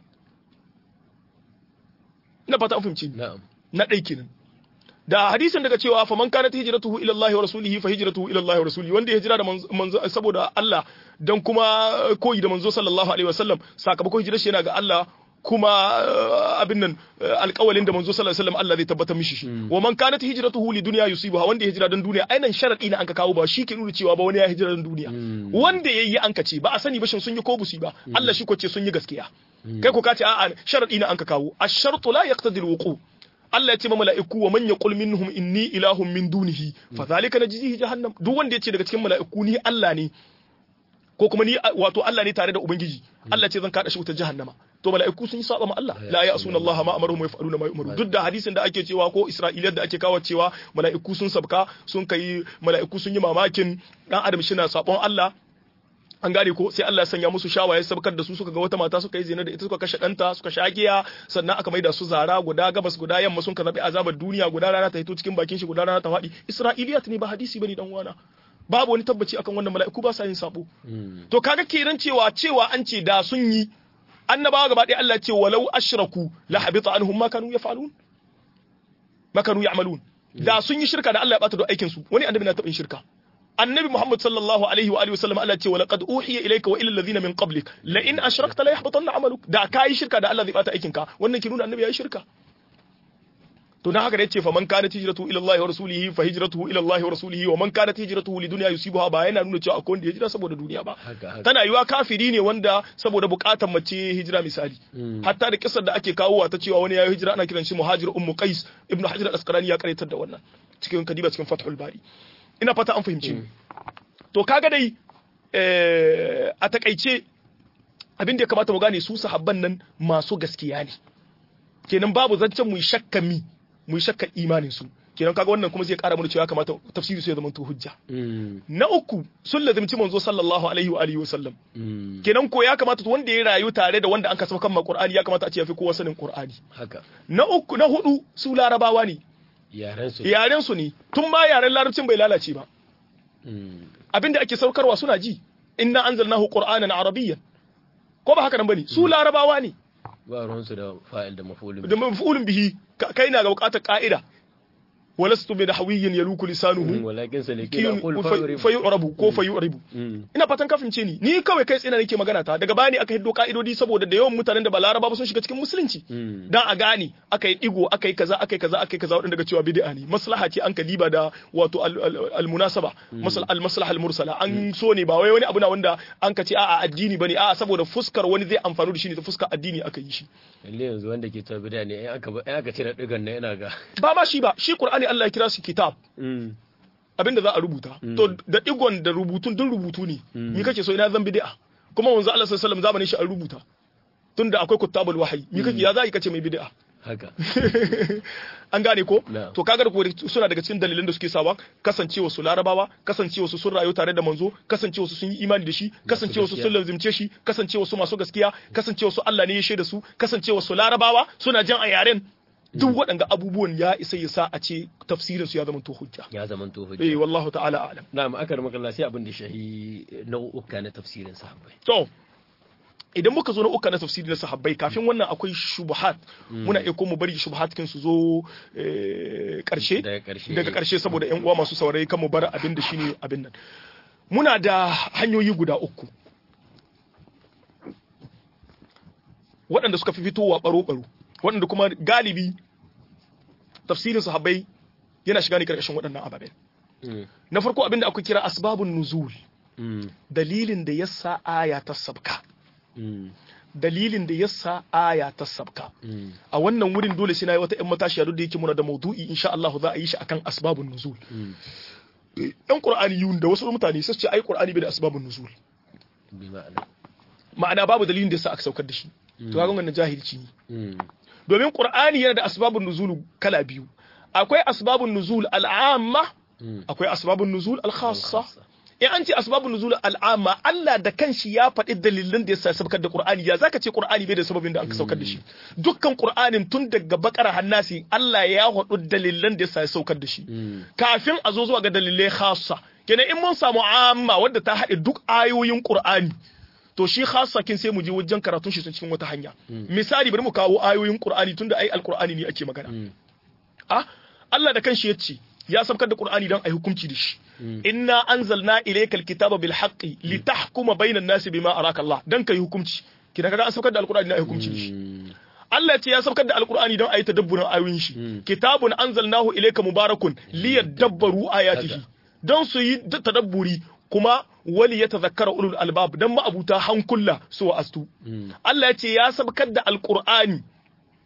ina fata an fahimci na'am na ɗai kenan da hadisin daga cewa faman kanat hijratuhu ila Allah wa rasulihi fa hijratuhu ila Allah wa rasulihi wanda ya hijira da manzo saboda Allah dan kuma koyi da manzo sallallahu alaihi wasallam sakamakon hijirar shi yana ga Allah kuma abin nan alƙawalin da manzo sallallahu alaihi wasallam Allah zai tabbatar mishi shi wa man kanat hijratuhu li dunya yusibuha wanda ya hijira dan duniya ainan sharadi ne an ka kawo ba shi ke nuna cewa ba wani ya hijira dan duniya wanda yayi an ka ce ba a sani ba shin sun yi ko busi ba Allah shi ko ce sun yi gaskiya kai ko ka ce a'a sharadi ne an ka kawo ash-shartu la yaqtadi al-wuqu Allah ya ce ma mala'iku wa man yaqul minhum inni ilahun min dunihi fa zalika najzihi jahannam duk wanda ya ce daga cikin mala'iku ni Allah ne ko kuma ni wato Allah ne tare da ubangiji Allah ce zan kada shi wutar jahannama to mala'iku sun yi saba ma Allah la ya'suna Allah ma amaruhum yaf'aluna ma yu'maru duk da hadisin da ake cewa ko Isra'iliyar da ake kawo cewa mala'iku sun sabka sun kai mala'iku sun yi mamakin dan adam shi na sabon Allah an gane ko sai Allah ya sanya musu shawaye sabkar da su suka ga wata mata suka yi zina da ita suka kashe ɗanta suka sha giya sannan aka maida su zara guda gabas guda yamma sun ka zabi azabar duniya guda rana ta hito cikin bakin shi guda rana ta faɗi Isra'iliyat ne ba hadisi bane dan uwana babu wani tabbaci akan wannan mala'iku ba sa yin sabo to kaga kenan cewa cewa an ce da sun yi annabawa gaba ɗaya Allah ce walau ashraku la habita anhum ma kanu yaf'alun ma kanu ya'malun da sun yi shirka da Allah ya bata da aikin su wani annabi na taɓa yin shirka annabi Muhammad sallallahu alaihi wa alihi wasallam Allah ce wa laqad uhiya ilayka wa ila alladhina min qablik la in ashrakta la yahbatanna amaluk da kai shirka da Allah zai bata aikin ka wannan ki nuna annabi yayi shirka to dan haka da yace fa man kanat hijratuhu ila Allah wa rasulihi fa hijratuhu ila Allah wa rasulihi wa man kanat hijratuhu li dunya yusibuha ba yana nuna cewa akwai wanda ya hijira saboda duniya ba tana yiwa kafiri ne wanda saboda bukatar mace hijira misali hatta da kisar da ake kawowa ta cewa wani ya hijira ana kiran shi muhajir ummu qais ibnu hajar al-asqalani ya karaitar da wannan cikin kadiba cikin fathul bari ina fata an fahimci to kaga dai a takaice abin da ya kamata mu gane su sahabban nan masu gaskiya ne kenan babu zancen mu shakka mi mu shakka imanin su kenan kaga wannan kuma zai kara mana cewa kamata tafsiri su ya zama to hujja na uku sun lazimci manzo sallallahu alaihi wa alihi wa sallam kenan ko ya kamata wanda ya rayu tare da wanda an kasa kan qur'ani ya kamata a ce ya fi kowa sanin qur'ani haka na uku na hudu su larabawa ne yaren su ne tun ma yaren larabcin bai lalace ba abinda ake saukarwa suna ji inna anzalnahu qur'anan arabiyyan ko ba haka nan bane su larabawa ne ba ruwansu da fa'il da maf'ulun da maf'ulun bihi kai na ga bukatar ka'ida walastu bi nahwiyyin yaluku lisanuhu walakin saliki aqul fayu'rabu ko fayu'ribu ina fatan ka fince ni ni kawai kai tsina nake magana ta daga bani aka hiddo ka'idodi saboda da yawan mutanen da ba laraba ba sun shiga cikin musulunci dan a gane aka yi digo aka yi kaza aka yi kaza aka yi kaza wadanda daga cewa bid'a ne maslaha ce an kaliba da wato al munasaba masal al maslaha al mursala an so ne ba wai wani abu na wanda an ka ce a'a addini bane a'a saboda fuskar wani zai amfani da shi ne ta fuskar addini aka yi shi lalle yanzu wanda ke ta bid'a ne aka aka cire digan nan yana ga ba ma shi ba shi qur'ani Allah ya kira shi kitab abinda za a rubuta to da digon da rubutun dun rubutu ne mi kake so ina zan bid'a kuma wanzu Allah sallallahu alaihi wasallam zamanin shi an rubuta tunda akwai kutabul wahyi mi kake ya za kace mai bid'a haka an gane ko to kaga ko suna daga cikin dalilan da suke sawa kasancewa su larabawa kasancewa su sun rayu tare da manzo kasancewa su sun yi imani da shi kasancewa su sun lazimce shi kasancewa su masu gaskiya kasancewa su Allah ne ya shaida su kasancewa su larabawa suna jan a yaren duk waɗanda abubuwan ya isa ya sa a ce tafsirin su ya zama to hujja ya zama to hujja eh wallahu ta'ala a'lam na'am akar makalla sai abin da shahi nau'uka na tafsirin sahabbai to idan muka zo na uka na tafsiri na sahabbai kafin wannan akwai shubuhat muna iya ko mu bari shubuhat kin su zo karshe daga karshe saboda yan uwa masu saurayi kan mu bar abin da shine abin nan muna da hanyoyi guda uku waɗanda suka fi fitowa baro-baro waɗanda kuma galibi tafsirin sahabbai yana shiga ne karkashin waɗannan ababen na farko abin da aka kira asbabun nuzul dalilin da yasa aya ta sabka dalilin da yasa aya ta sabka a wannan wurin dole sai na yi wata ƴan matashiya duk da yake muna da maudu'i insha Allah za a yi shi akan asbabun nuzul ɗan qur'ani yun da wasu mutane sai ce ai qur'ani bai da asbabun nuzul ma'ana babu dalilin da yasa aka saukar da shi to kaga wannan jahilci ne domin qur'ani yana da asbabun nuzul kala biyu akwai asbabun nuzul al'amma akwai asbabun nuzul al-khassa in an ce asbabun nuzul al'amma Allah da kanshi ya faɗi dalilan da yasa saukar da Qur'ani ya zaka ce Qur'ani bai da sababin da aka saukar da shi dukkan Qur'anin tun daga bakara hannasi Allah ya faɗi dalilan da yasa saukar da shi kafin a zo zuwa ga dalilai khassa kenan in mun samu amma wadda ta haɗe duk ayoyin Qur'ani to shi khassa kin sai mu je wajen karatun shi cikin wata hanya misali bari mu kawo ayoyin Qur'ani tunda ai alqur'ani ne ake magana ah Allah da kanshi ya ce ya sabkar da Qur'ani dan ai hukunci da shi inna anzalna ilayka alkitaba bil haqqi litahkuma bainan nasi bima araka Allah dan kai hukunci kina kaga an sabkar da alqur'ani dan ai hukunci da shi Allah ce ya sabkar da alqur'ani dan ayi tadabburin ayoyin shi kitabun anzalnahu ilayka mubarakun liyadabbaru ayatihi dan su yi tadabburi kuma wali ya tazakkara ulul albab dan ma'abuta hankula su wa astu Allah ya ce ya sabkar da alqur'ani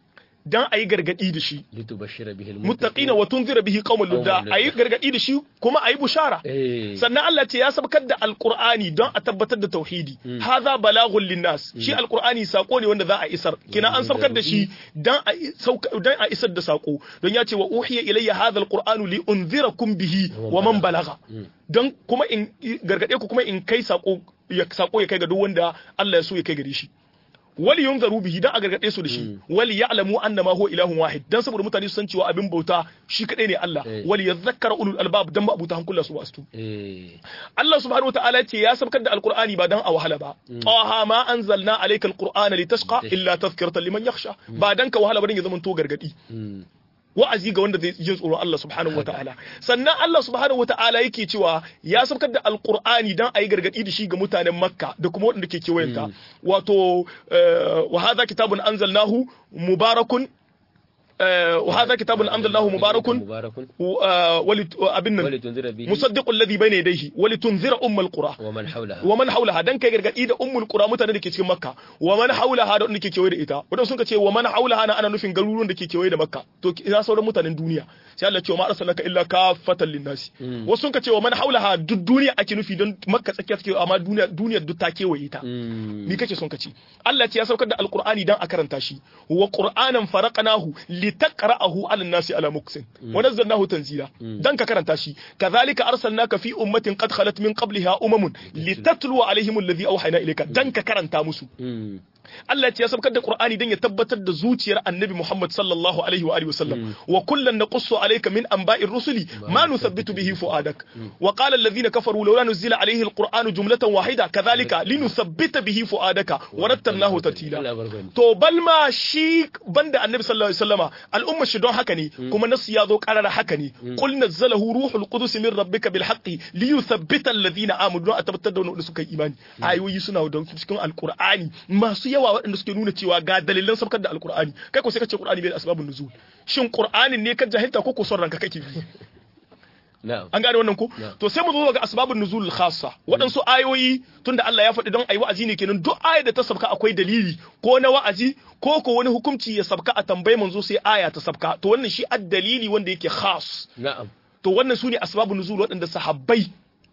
dan ayi gargadi da shi litubashshira bihi muttaqina wa tunzira bihi qauman ludda Qauman ludda. ayi gargadi da shi kuma ayi bushara eh sannan Allah ce ya sabkar da alqur'ani don a tabbatar da tauhidi hadha balaghul linnas shi alqur'ani sako ne wanda za a isar kina an sabkar da shi dan a sauka dan a isar da sako don ya ce wa uhiya ilayya hadha alqur'anu li unzirakum bihi wa man balagha don kuma in gargade ku kuma in kai sako ya sako ya kai ga duk wanda Allah ya so ya kai gare shi wali yunzaru bihi dan a gargade su da shi wali ya'lamu annama huwa ilahun wahid dan saboda mutane su san cewa abin bauta shi kadai ne Allah Eh. wali yadhakkara ulul albab dan ma'abuta hankula su wasu eh Allah subhanahu wataala ce ya sabkar da alqur'ani ba dan a wahala ba taha ma anzalna alayka alqur'ana litashqa illa tadhkiratan liman yakhsha ba dan ka wahala ba dan ya zama to gargadi mm. wa'azi ga wanda zai jin tsoron Allah subhanahu wataala sannan Allah subhanahu wataala yake cewa ya saukar da alqur'ani dan ayi gargadi da shi ga mutanen makka da kuma waɗanda ke kewayenta wato eh, wa hadha kitabun anzalnahu mubarakun eh, wa hadha kitabun anzalnahu mubarakun mubarakun wa- wali abin nan walitunzira bihi musaddiqul ladhi bayna yadayhi walitunzira ummul qura wa man hawlaha wa man haulaha dan kai gargadi da ummul qura mutanen da ke cikin makka wa man haulaha da wanda ke kewaye da ita wadanda sun ka ce wa man haulaha na ana nufin garuruwan da ke kewaye da makka to ina sauran mutanen duniya sai Allah ce wa ma arsalnaka illa kafatan linnasi wasu sun ka ce wa man haulaha duk duniya ake nufi don makka tsakiya take amma duniya duniyar duk ta kewaye ta Mm. ni kake son ka ci Allah ce ya saukar da alqur'ani dan a karanta shi wa qur'anan faraqnahu litaqra'ahu 'ala an-nasi ala muksin wa nazzalnahu tanzila dan ka karanta shi kadhalika arsalnaka fi ummatin qad khalat min qabliha umamun litatlu 'alayhim alladhi awhayna ilayka dan ka karanta musu Mm. Allah ce ya saukar da Qur'ani dan ya tabbatar da zuciyar Annabi Muhammad sallallahu alaihi wa alihi wasallam wa kullan naqussu alayka min anba'ir rusuli ma nuthabbitu bihi fu'adak wa qala alladhina kafaru lawla nuzila alayhi alqur'anu jumlatan wahida kadhalika linuthabbita bihi fu'adaka wa rattalnahu tartila Allah barkani to balma shi banda Annabi sallallahu alaihi wasallama al'umma shi don haka ne kuma nasu ya zo karara haka ne qul nazzalahu ruhul qudus min rabbika bil haqqi liyuthabbita alladhina amanu don a tabbatar da wanda suka yi imani ayoyi suna da cikin alqur'ani masu yawa waɗanda suke nuna cewa ga dalilan sabkar da alqur'ani kai ko sai ka ce qur'ani bai da asbabun nuzul shin qur'anin ne ka jahilta ko ko son ranka kake bi na'am an gane wannan ko Yeah. to sai mu zo ga asbabun nuzul khassa waɗansu ayoyi tunda Allah ya faɗi don ayi wa'azi ne kenan duk ayar da ta sabka akwai dalili ko na wa'azi ko ko wani hukunci ya sabka a tambayi manzo sai aya ta sabka to wannan shi ad dalili wanda yake khas na'am to wannan su ne asbabun nuzul waɗanda sahabbai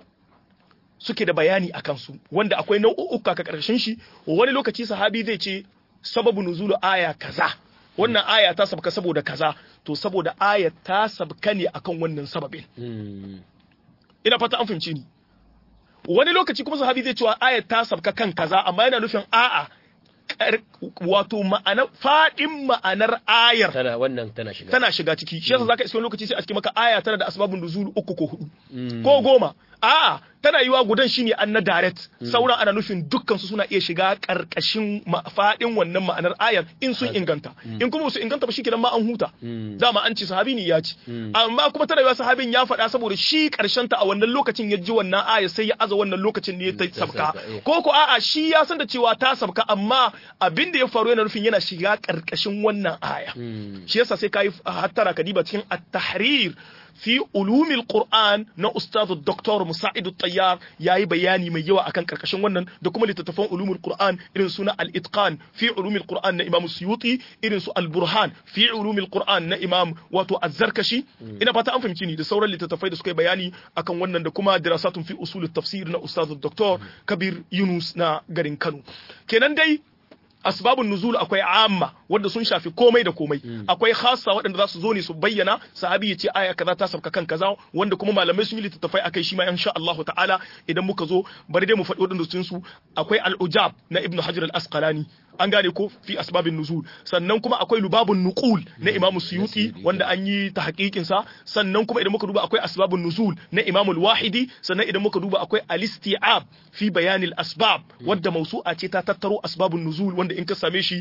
suke da bayani a kansu wanda akwai nau'uka ka ƙarshen shi wani lokaci sahabi zai ce sababu nuzulu aya kaza wannan aya ta sabka saboda kaza to saboda aya ta sabka ne akan wannan sababin Mm. ina fata an fahimci ni wani lokaci kuma sahabi zai cewa aya ta sabka kan kaza amma yana nufin a'a kar- wato ma'ana fadin ma'anar ayar tana wannan tana shiga tana shiga ciki shi yasa zaka iske wani lokaci sai a cikin maka aya tana da asbabun nuzul uku ko hudu Mm. ko goma a'a tana yiwa gudan shine an na direct sauran ana nufin dukkan su suna iya shiga karkashin ma- fadin wannan ma'anar ayar in sun inganta in kuma su inganta ba shikenan ma an huta Mm. dama an ce sahabi ne ya ci Mm. amma kuma tana yiwa sahabin ya faɗa saboda shi karshen ta a wannan lokacin ya ji wannan ayar sai ya aza wannan lokacin ne ta ta sabka sabka, eh. ko ko a'a shi ya san da cewa ta sabka amma abin da ya faru yana nufin yana shiga karkashin wannan aya Mm. shi yasa sai kai hattara ka diba cikin at-tahrir fi ulumil qur'an na ustaz dr musa'id at-tayyar yayi bayani mai yawa akan karkashin wannan da kuma littattafan ulumul qur'an irin suna al-itqan fi ulumil qur'an na imam suyuti irin su al-burhan fi ulumil qur'an na imam wato az-zarkashi ina fata an fahimci ni da sauran littattafai da suka yi bayani akan wannan da kuma dirasatun fi usul tafsir na ustaz dr kabir yunus na garin kano kenan dai asbabun nuzul akwai amma wanda sun shafi komai da komai akwai khassa waɗanda za su zo ne su bayyana sahabi ya ce aya kaza ta sabka kan kaza wanda kuma malamai sun yi littattafai akai shi ma insha Allah ta'ala idan muka zo bari dai mu faɗi waɗanda sun su akwai al-ujab na ibnu hajar al-asqalani an gane ko fi asbabin nuzul sannan kuma akwai lubabun nuqul na imamu suyuti wanda an yi ta hakikin sa sannan kuma idan muka duba akwai asbabun nuzul na imamu al-wahidi sannan idan muka duba akwai al-isti'ab fi bayanil asbab wanda mausu'a ce ta tattaro asbabun nuzul wanda in ka same shi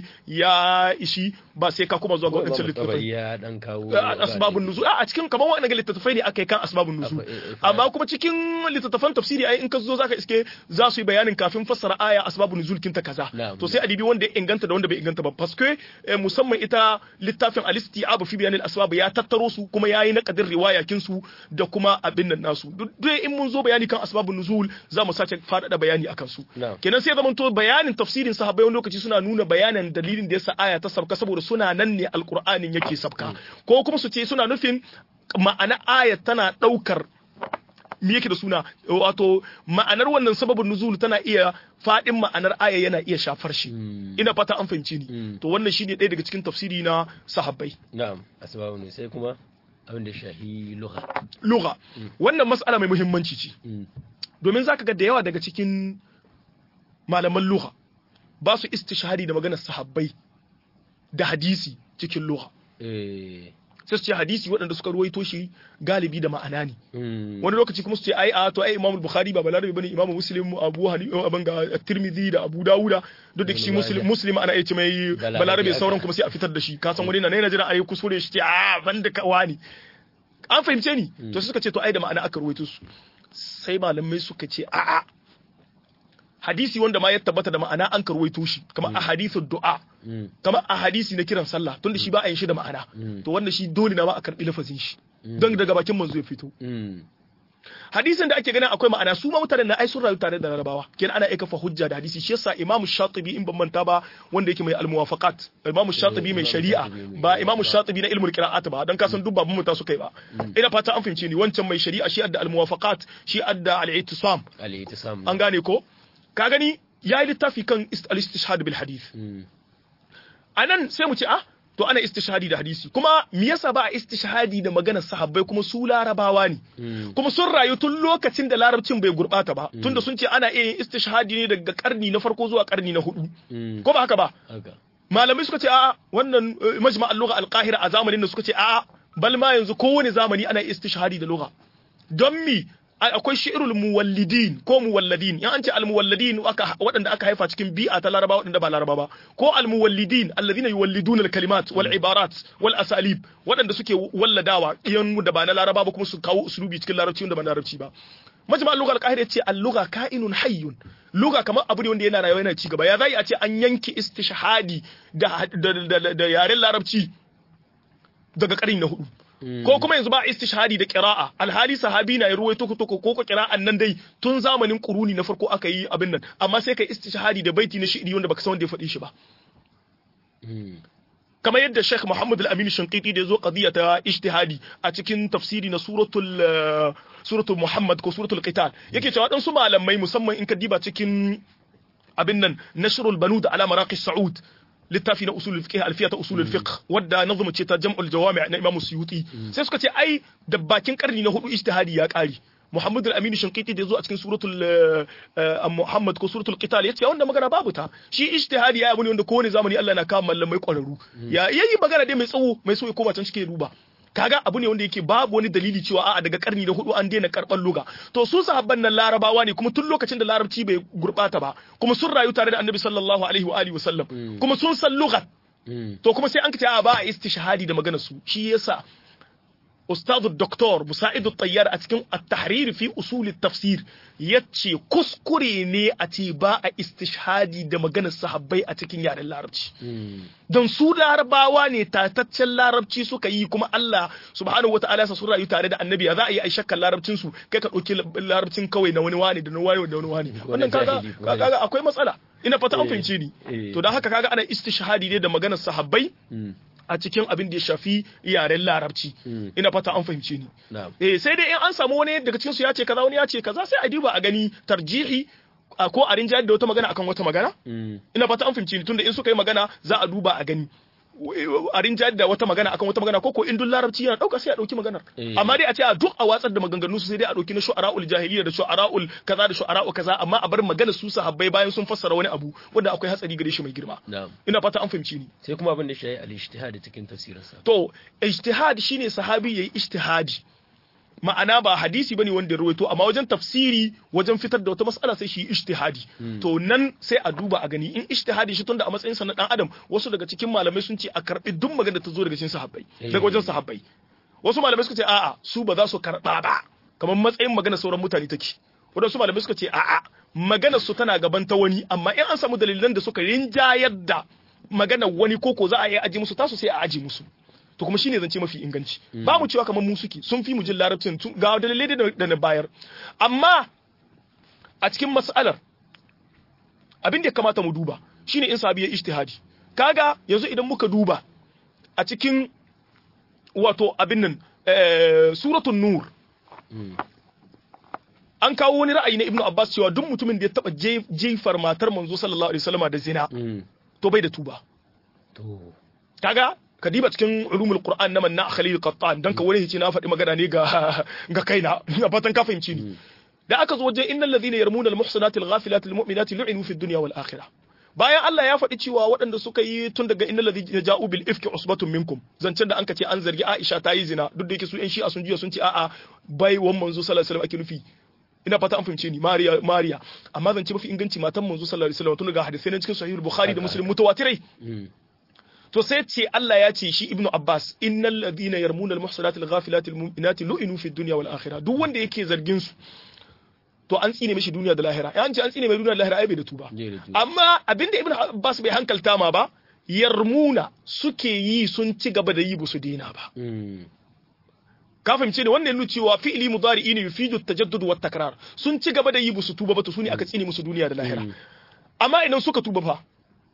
ya ishi ba sai ka kuma zuwa ga wadancan littattafai ya dan kawo asbabun nuzul a cikin kamar waɗannan littattafai ne aka yi kan asbabun nuzul amma kuma cikin littattafan tafsiri ai in ka zo zaka iske za su yi bayanin kafin fassara aya asbabun nuzul kinta kaza to sai adibi wanda ya inganta da wanda bai inganta ba paske musamman ita littafin al-isti'ab fi bayanil asbab ya tattaro su kuma yayi na kadir riwaya kin su da kuma abin nan nasu duk in mun zo bayani kan asbabun nuzul za mu sace faɗaɗa bayani akan su kenan sai zaman to bayanin tafsirin sahabbai wani lokaci suna nuna bayanin dalilin da yasa aya ta sabka saboda suna nan ne alqur'anin yake sabka ko kuma su ce suna nufin ma'ana ayat tana daukar me yake da suna wato ma'anar wannan sababin nuzul tana iya fadin ma'anar aya yana iya shafar shi ina fata an fahimci ni to wannan shine ɗaya daga cikin tafsiri na sahabbai na'am asbabu ne sai kuma abin da shahi lugha lugha wannan mas'ala mai muhimmanci ce domin zaka ga da yawa daga cikin malaman lugha ba su istishhadi da maganar sahabbai da hadisi cikin lugha eh sai su ce hadisi waɗanda suka ruwaito shi galibi da ma'ana ne wani lokaci kuma su ce ai a to ai imamu bukhari ba balarabi bane imamu muslim abu hanifa abin ga tirmidhi da abu dawuda duk da shi muslim muslim ana iya ce mai balarabi sauran kuma sai a fitar da shi ka san wani na na jira ai kuskure shi ce a banda ka wani an fahimce ni to suka ce to ai da ma'ana aka ruwaito su sai malamai suka ce a a hadisi wanda ma ya tabbata da ma'ana an karwaito shi kamar a hadisin du'a kamar a hadisi na kiran sallah tunda shi ba a yin shi da ma'ana to wanda shi dole na ma a karbi lafazin shi don daga bakin manzo ya fito hadisin da ake ganin akwai ma'ana su ma mutanen na ai sun rayu tare da larabawa kenan ana aika fa hujja da hadisi shi yasa imamu shatibi in ban manta ba wanda yake mai almuwafaqat imamu shatibi mai shari'a ba imamu shatibi na ilmul qira'at ba dan kasan duk babun muta suka yi ba ina fata an fahimce ni wancan mai shari'a shi adda almuwafaqat shi adda al-ittisam al-ittisam an gane ko ka gani ya yi littafi kan al-istishhad bil hadith anan sai mu ce ah to ana istishhadi da hadisi kuma me yasa ba a istishhadi da maganar sahabbai kuma su larabawa ne kuma sun rayu tun lokacin da larabcin bai gurbata ba tunda sun ce ana iya yin istishhadi ne daga karni na farko zuwa karni na hudu ko ba haka ba malamai suka ce a wannan majma al-lugha al-qahira a zamanin da suka ce a bal ma yanzu kowane zamani ana istishhadi da lugha don mi akwai shi'irul muwallidin ko muwalladin in an ce almuwalladin waɗanda aka haifa cikin bi'a ta laraba waɗanda ba laraba ba ko almuwallidin alladhina yuwalliduna alkalimat wal ibarat wal asalib waɗanda suke walladawa iyan da ba na laraba ba kuma su kawo uslubi cikin larabci wanda ba larabci ba majma al-lugha al-qahir yace al-lugha ka'inun hayyun lugha kamar abu ne wanda yana rayuwa yana ci gaba ya zai a ce an yanke istishhadi da da yaren larabci daga ƙarni na hudu ko kuma yanzu ba istishhadi da qira'a alhali sahabi na ya ruwaito ko ko ko qira'an nan dai tun zamanin quruni na farko aka yi abin nan amma sai kai istishhadi da baiti na shi'ri wanda baka san wanda ya faɗi shi ba kamar yadda Sheikh Muhammad Al-Amin Shinqiti da yazo qadiya ta ijtihadi a cikin tafsiri na suratul suratul Muhammad ko suratul Qital yake cewa dan su malamai musamman in ka diba cikin abin nan nashrul banud ala maraqi Saud littafi na usulul fiqh alfiya ta usulul fiqh wadda nazuma ce ta jam'ul jawami' na Imam Suyuti sai suka ce ai da bakin karni na hudu ijtihadi ya kare Muhammad al-Amin Shinqiti da yazo a cikin suratul Muhammad ko suratul Qital yace wanda magana babu ta shi ijtihadi ya abu ne wanda kowane zamani Allah na kawo mallamai kwararru ya yayi magana dai mai tsawo mai so ya koma can cike duba kaga abu ne wanda yake babu wani dalili cewa a'a daga karni da hudu an daina karban luga to su sahabban nan larabawa ne kuma tun lokacin da larabci bai gurbata ba kuma sun rayu tare da annabi sallallahu alaihi wa alihi wasallam kuma sun san lugat to kuma sai an kace a ba a istishhadi da maganar su shi yasa ustadu doktor musaidu tayyar a cikin at-tahrir fi usul at-tafsir yace kuskure ne a ce ba a istishhadi da maganar sahabbai a cikin yaren larabci don su larabawa ne tataccen larabci suka yi kuma Allah subhanahu wataala sa sun rayu tare da annabi za a yi ai shakkan larabcin su kai ka dauki larabcin kawai na wani wani da na wani da wani wani wannan kaga kaga akwai matsala ina fata an fahimce ni to dan haka kaga ana istishhadi ne da maganar sahabbai a cikin abin da ya shafi yaren larabci ina fata an fahimce ni eh sai dai in an samu wani daga cikin su ya ce kaza wani ya ce kaza sai a duba a gani tarjihi ko a rinjayar da wata magana akan wata magana ina fata an fahimce ni tunda in suka yi magana za a duba a gani a rinjayar da wata magana akan wata magana ko ko in dun larabci yana dauka sai a dauki maganar amma dai a ce a duk a watsar da maganganu su sai dai a dauki na shu'ara'ul jahiliya da shu'ara'ul kaza da shu'ara'u kaza amma a bar magana su sahabbai bayan sun fassara wani abu wanda akwai hatsari gare shi mai girma ina fata an fahimci ni sai kuma abin da shi al-ijtihad cikin tafsirinsa to ijtihad shine sahabi yayi ijtihadi ma'ana ba hadisi bane wanda ya rawaito amma wajen tafsiri wajen fitar da wata mas'ala sai shi ijtihadi to nan sai a duba a gani in ijtihadi shi tunda a matsayin sa na dan adam wasu daga cikin malamai sun ce a karbi duk magana da ta zo daga cikin sahabbai daga wajen sahabbai wasu malamai suka ce a'a su ba za su karba ba kamar matsayin magana sauran mutane take wadansu malamai suka ce a'a magana su tana gaban ta wani amma in an samu dalilan da suka rinjayar da magana wani koko za a yi aji musu tasu sai a aji musu to kuma shine zance mafi inganci ba mu cewa kamar mu suke sun fi mu jin larabcin ga dalilai da na bayar amma a cikin mas'alar abin da ya kamata mu duba shine in sahabi ya ijtihadi kaga yanzu idan muka duba a cikin wato abin nan suratul nur an kawo wani ra'ayi na ibnu abbas cewa duk mutumin da ya taba jefar matar manzo sallallahu alaihi wasallam da zina to bai da tuba kaga kadiba cikin ulumul qur'an na manna khalil qattan dan ka wani hici na faɗi magana ne ga ga kaina ina fatan ka fahimci ni da aka zo wajen innal ladhina yarmuna al muhsanati al ghafilati al mu'minati lu'inu fid dunya wal akhirah bayan Allah ya faɗi cewa waɗanda suka yi tun daga innal ladhina ja'u bil ifki usbatun minkum zancen da anka ce an zargi Aisha ta yi zina duk da yake su yan shi'a sun juya sun ce a'a bai wan manzo sallallahu alaihi wasallam ake nufi ina fata an fahimce ni Mariya Mariya amma zance mafi inganci matan manzo sallallahu alaihi wasallam tun daga hadisai na cikin sahih bukhari da muslim mutawatirai to sai ce Allah ya ce shi Ibnu Abbas innal ladhina yarmuna al muhsanati al ghafilati al mu'minati lu'inu fid dunya wal akhirah duk wanda yake zargin su to an tsine mishi duniya da lahira ya ce an tsine mai duniya da lahira ai bai da tuba amma abinda Ibnu Abbas bai hankalta ma ba yarmuna suke yi sun ci gaba da yi ba su daina ba ka fahimce ne wannan nuna cewa fi'ili mudari'i ne yufidu tajaddud wa takrar sun ci gaba da yi ba su tuba ba to su ne aka tsine musu duniya da lahira amma idan suka tuba fa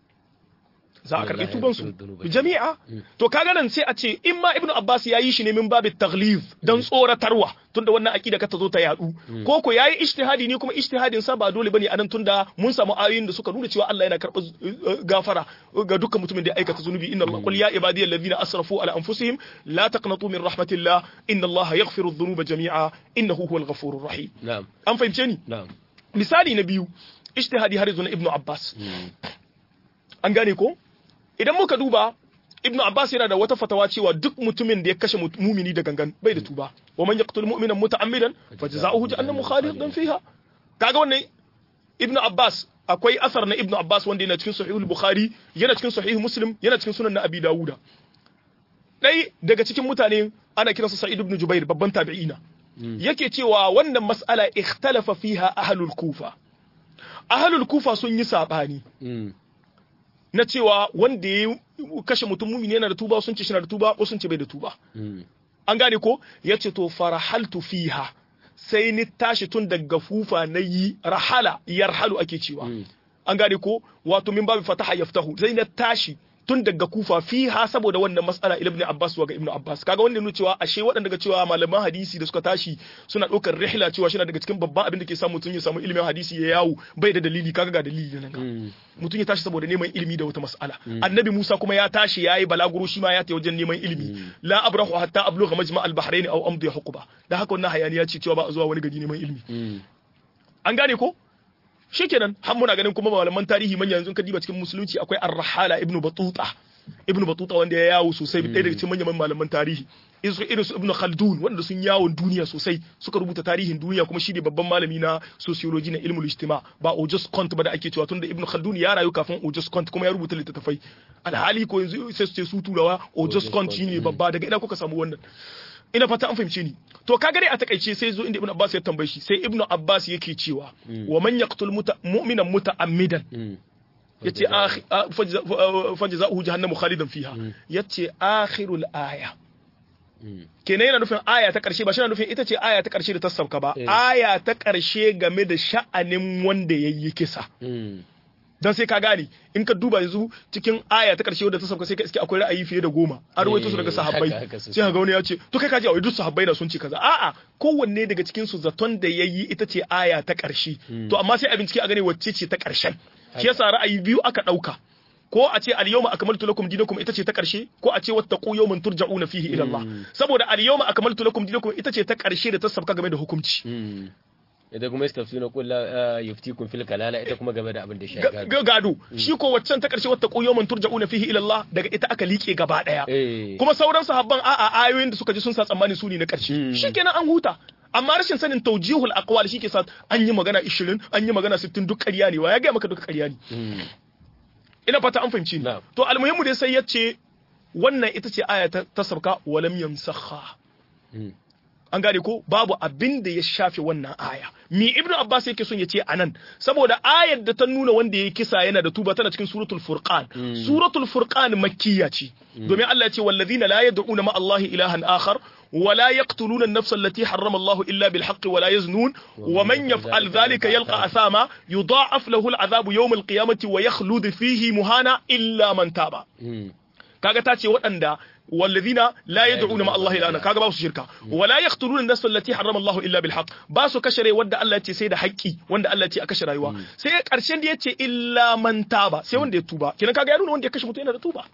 za a karɓi tubansu jami'a to kaga nan sai a ce in ma ibnu abbas ya yi shi ne min babit taglif dan tsoratarwa tunda wannan aqida ka ta zo ta yadu ko ko yayi ijtihadi ne kuma ijtihadin sa ba dole bane anan tunda mun samu ayoyin da suka nuna cewa Allah yana karɓar gafara ga dukkan mutumin da ya aikata zunubi inna Allah qul ya ibadiyal ladina asrafu ala anfusihim la taqnatu min rahmatillah inna Allah yaghfiru dhunuba jami'a innahu huwal ghafurur rahim na'am an fahimce ni na'am misali na biyu ijtihadi har yanzu na ibnu abbas an gane ko idan muka duba ibnu abbas yana da wata fatawa cewa duk mutumin da ya kashe mumini da gangan bai da tuba wa man yaqtul mu'mina muta'ammidan fajza'uhu jahannamu khalidan fiha kaga wannan ibnu abbas akwai asar na ibnu abbas wanda yana cikin sahihul bukhari yana cikin sahih muslim yana cikin sunan na abi dawuda dai daga cikin mutane ana kiransa sa'id ibn jubair babban tabi'ina yake cewa wannan mas'ala ikhtalafa fiha ahlul kufa ahlul kufa sun yi sabani na cewa wanda ya kashe mutum mumini yana da tuba sun ce shi na da tuba ko sun ce bai da tuba an gane ko ya ce to farahaltu fiha sai ni tashi tun daga fufa na yi rahala yarhalu ake cewa an gane ko wato min babu fataha yaftahu sai na tashi tun daga kufa fiha saboda wannan mas'ala ibn Abbas wa ga ibn Abbas kaga wanda nuna cewa ashe waɗanda daga cewa malaman hadisi da suka tashi suna ɗaukar rihla cewa shi daga cikin babban abin da ke sa mutum ya samu ilimin hadisi ya yawo bai da dalili kaga ga dalili nan ga mutum ya tashi saboda neman ilimi da wata mas'ala annabi Musa kuma ya tashi yayi balaguro shi ma ya ta wajen neman ilimi la abrahu hatta ablugha majma' al-bahrain aw amdi huquba da haka wannan hayaniya ce cewa ba a zuwa wani gari neman ilimi an gane ko shikenan har muna ganin kuma malaman tarihi manya yanzu ka diba cikin musulunci akwai ar-rahala ibnu batuta ibnu batuta wanda ya yawo sosai ɗaya daga cikin manyan malaman tarihi irin su ibnu khaldun wanda sun yawon duniya sosai suka rubuta tarihin duniya kuma shi ne babban malami na sociology na ilmul ijtima ba Auguste Comte ba da ake cewa tunda ibnu khaldun ya rayu kafin Auguste Comte kuma ya rubuta littattafai alhali ko yanzu sai su ce su turawa Auguste Comte shine babba daga ina kuka samu wannan ina fata an fahimce ni to ka gare a takaice sai zo inda ibnu abbas ya tambaye shi sai ibnu abbas yake cewa wa man yaqtul mu'minan muta'ammidan yace fajza'uhu jahannamu khalidan fiha yace akhirul aya kenan yana nufin aya ta karshe ba shi na nufin ita ce aya ta karshe da ta sauka ba aya ta karshe game da sha'anin wanda yayi kisa dan sai ka gane in ka duba yanzu cikin aya ta karshe wadda ta sauka sai ka iske akwai ra'ayi fiye da goma an rawaito su daga sahabbai sai ka ga wani ya ce to kai ka ji a duk sahabbai na sun ce kaza a'a kowanne daga cikin su zaton da yayi ita ce aya ta karshe to amma sai a bincike a gane wacce ce ta karshen shi yasa ra'ayi biyu aka dauka ko a ce al-yawma akmaltu lakum dinakum ita ce ta karshe ko a ce wattaqu yawman turja'una fihi ila Allah saboda al-yawma akmaltu lakum dinakum ita ce ta karshe da ta sabka game da hukunci ita kuma istafsuna qul la yuftikum fil kalala ita kuma game da abin da shi gado gado shi ko waccan ta karshe wata quyyaman turja'una fihi ila Allah daga ita aka liƙe gaba daya kuma sauran sahabban a'a ayoyin da suka ji sun sa tsammani su ne na karshe shikenan an huta amma rashin sanin tawjihul aqwal shike sa an yi magana 20 an yi magana 60 duk ƙarya ne wa ya ga maka duka ƙarya ne ina fata an fahimci to almuhimmu dai sai yace wannan ita ce aya ta sabka walam yamsakha an gane ko babu abin da ya shafe wannan aya mi ibnu abbas yake son ya ce anan saboda ayar da ta nuna wanda ya kisa yana da tuba tana cikin suratul furqan suratul furqan makkiya ce domin Allah ya ce wallazina la yad'una ma Allah ilahan akhar wala yaqtuluna an-nafsa allati harrama Allah illa bil haqqi wala yaznun wa man yaf'al dhalika yalqa athama yudha'af lahu al-'adhabu yawm al-qiyamati wa yakhlud fihi muhana illa man taba kaga ta ce waɗanda والذين لا يدعون مع الله إلا kaga ba su shirka wala yaqtuluna an-nafs allati harrama Allah illa bil haqq ba su kashe rai wanda Allah ya ce sai da haƙƙi wanda Allah ya ce a kashe rayuwa sai ƙarshen da ya ce illa man taba sai wanda ya tuba kenan kaga ya nuna wanda ya kashe mutum yana da tuba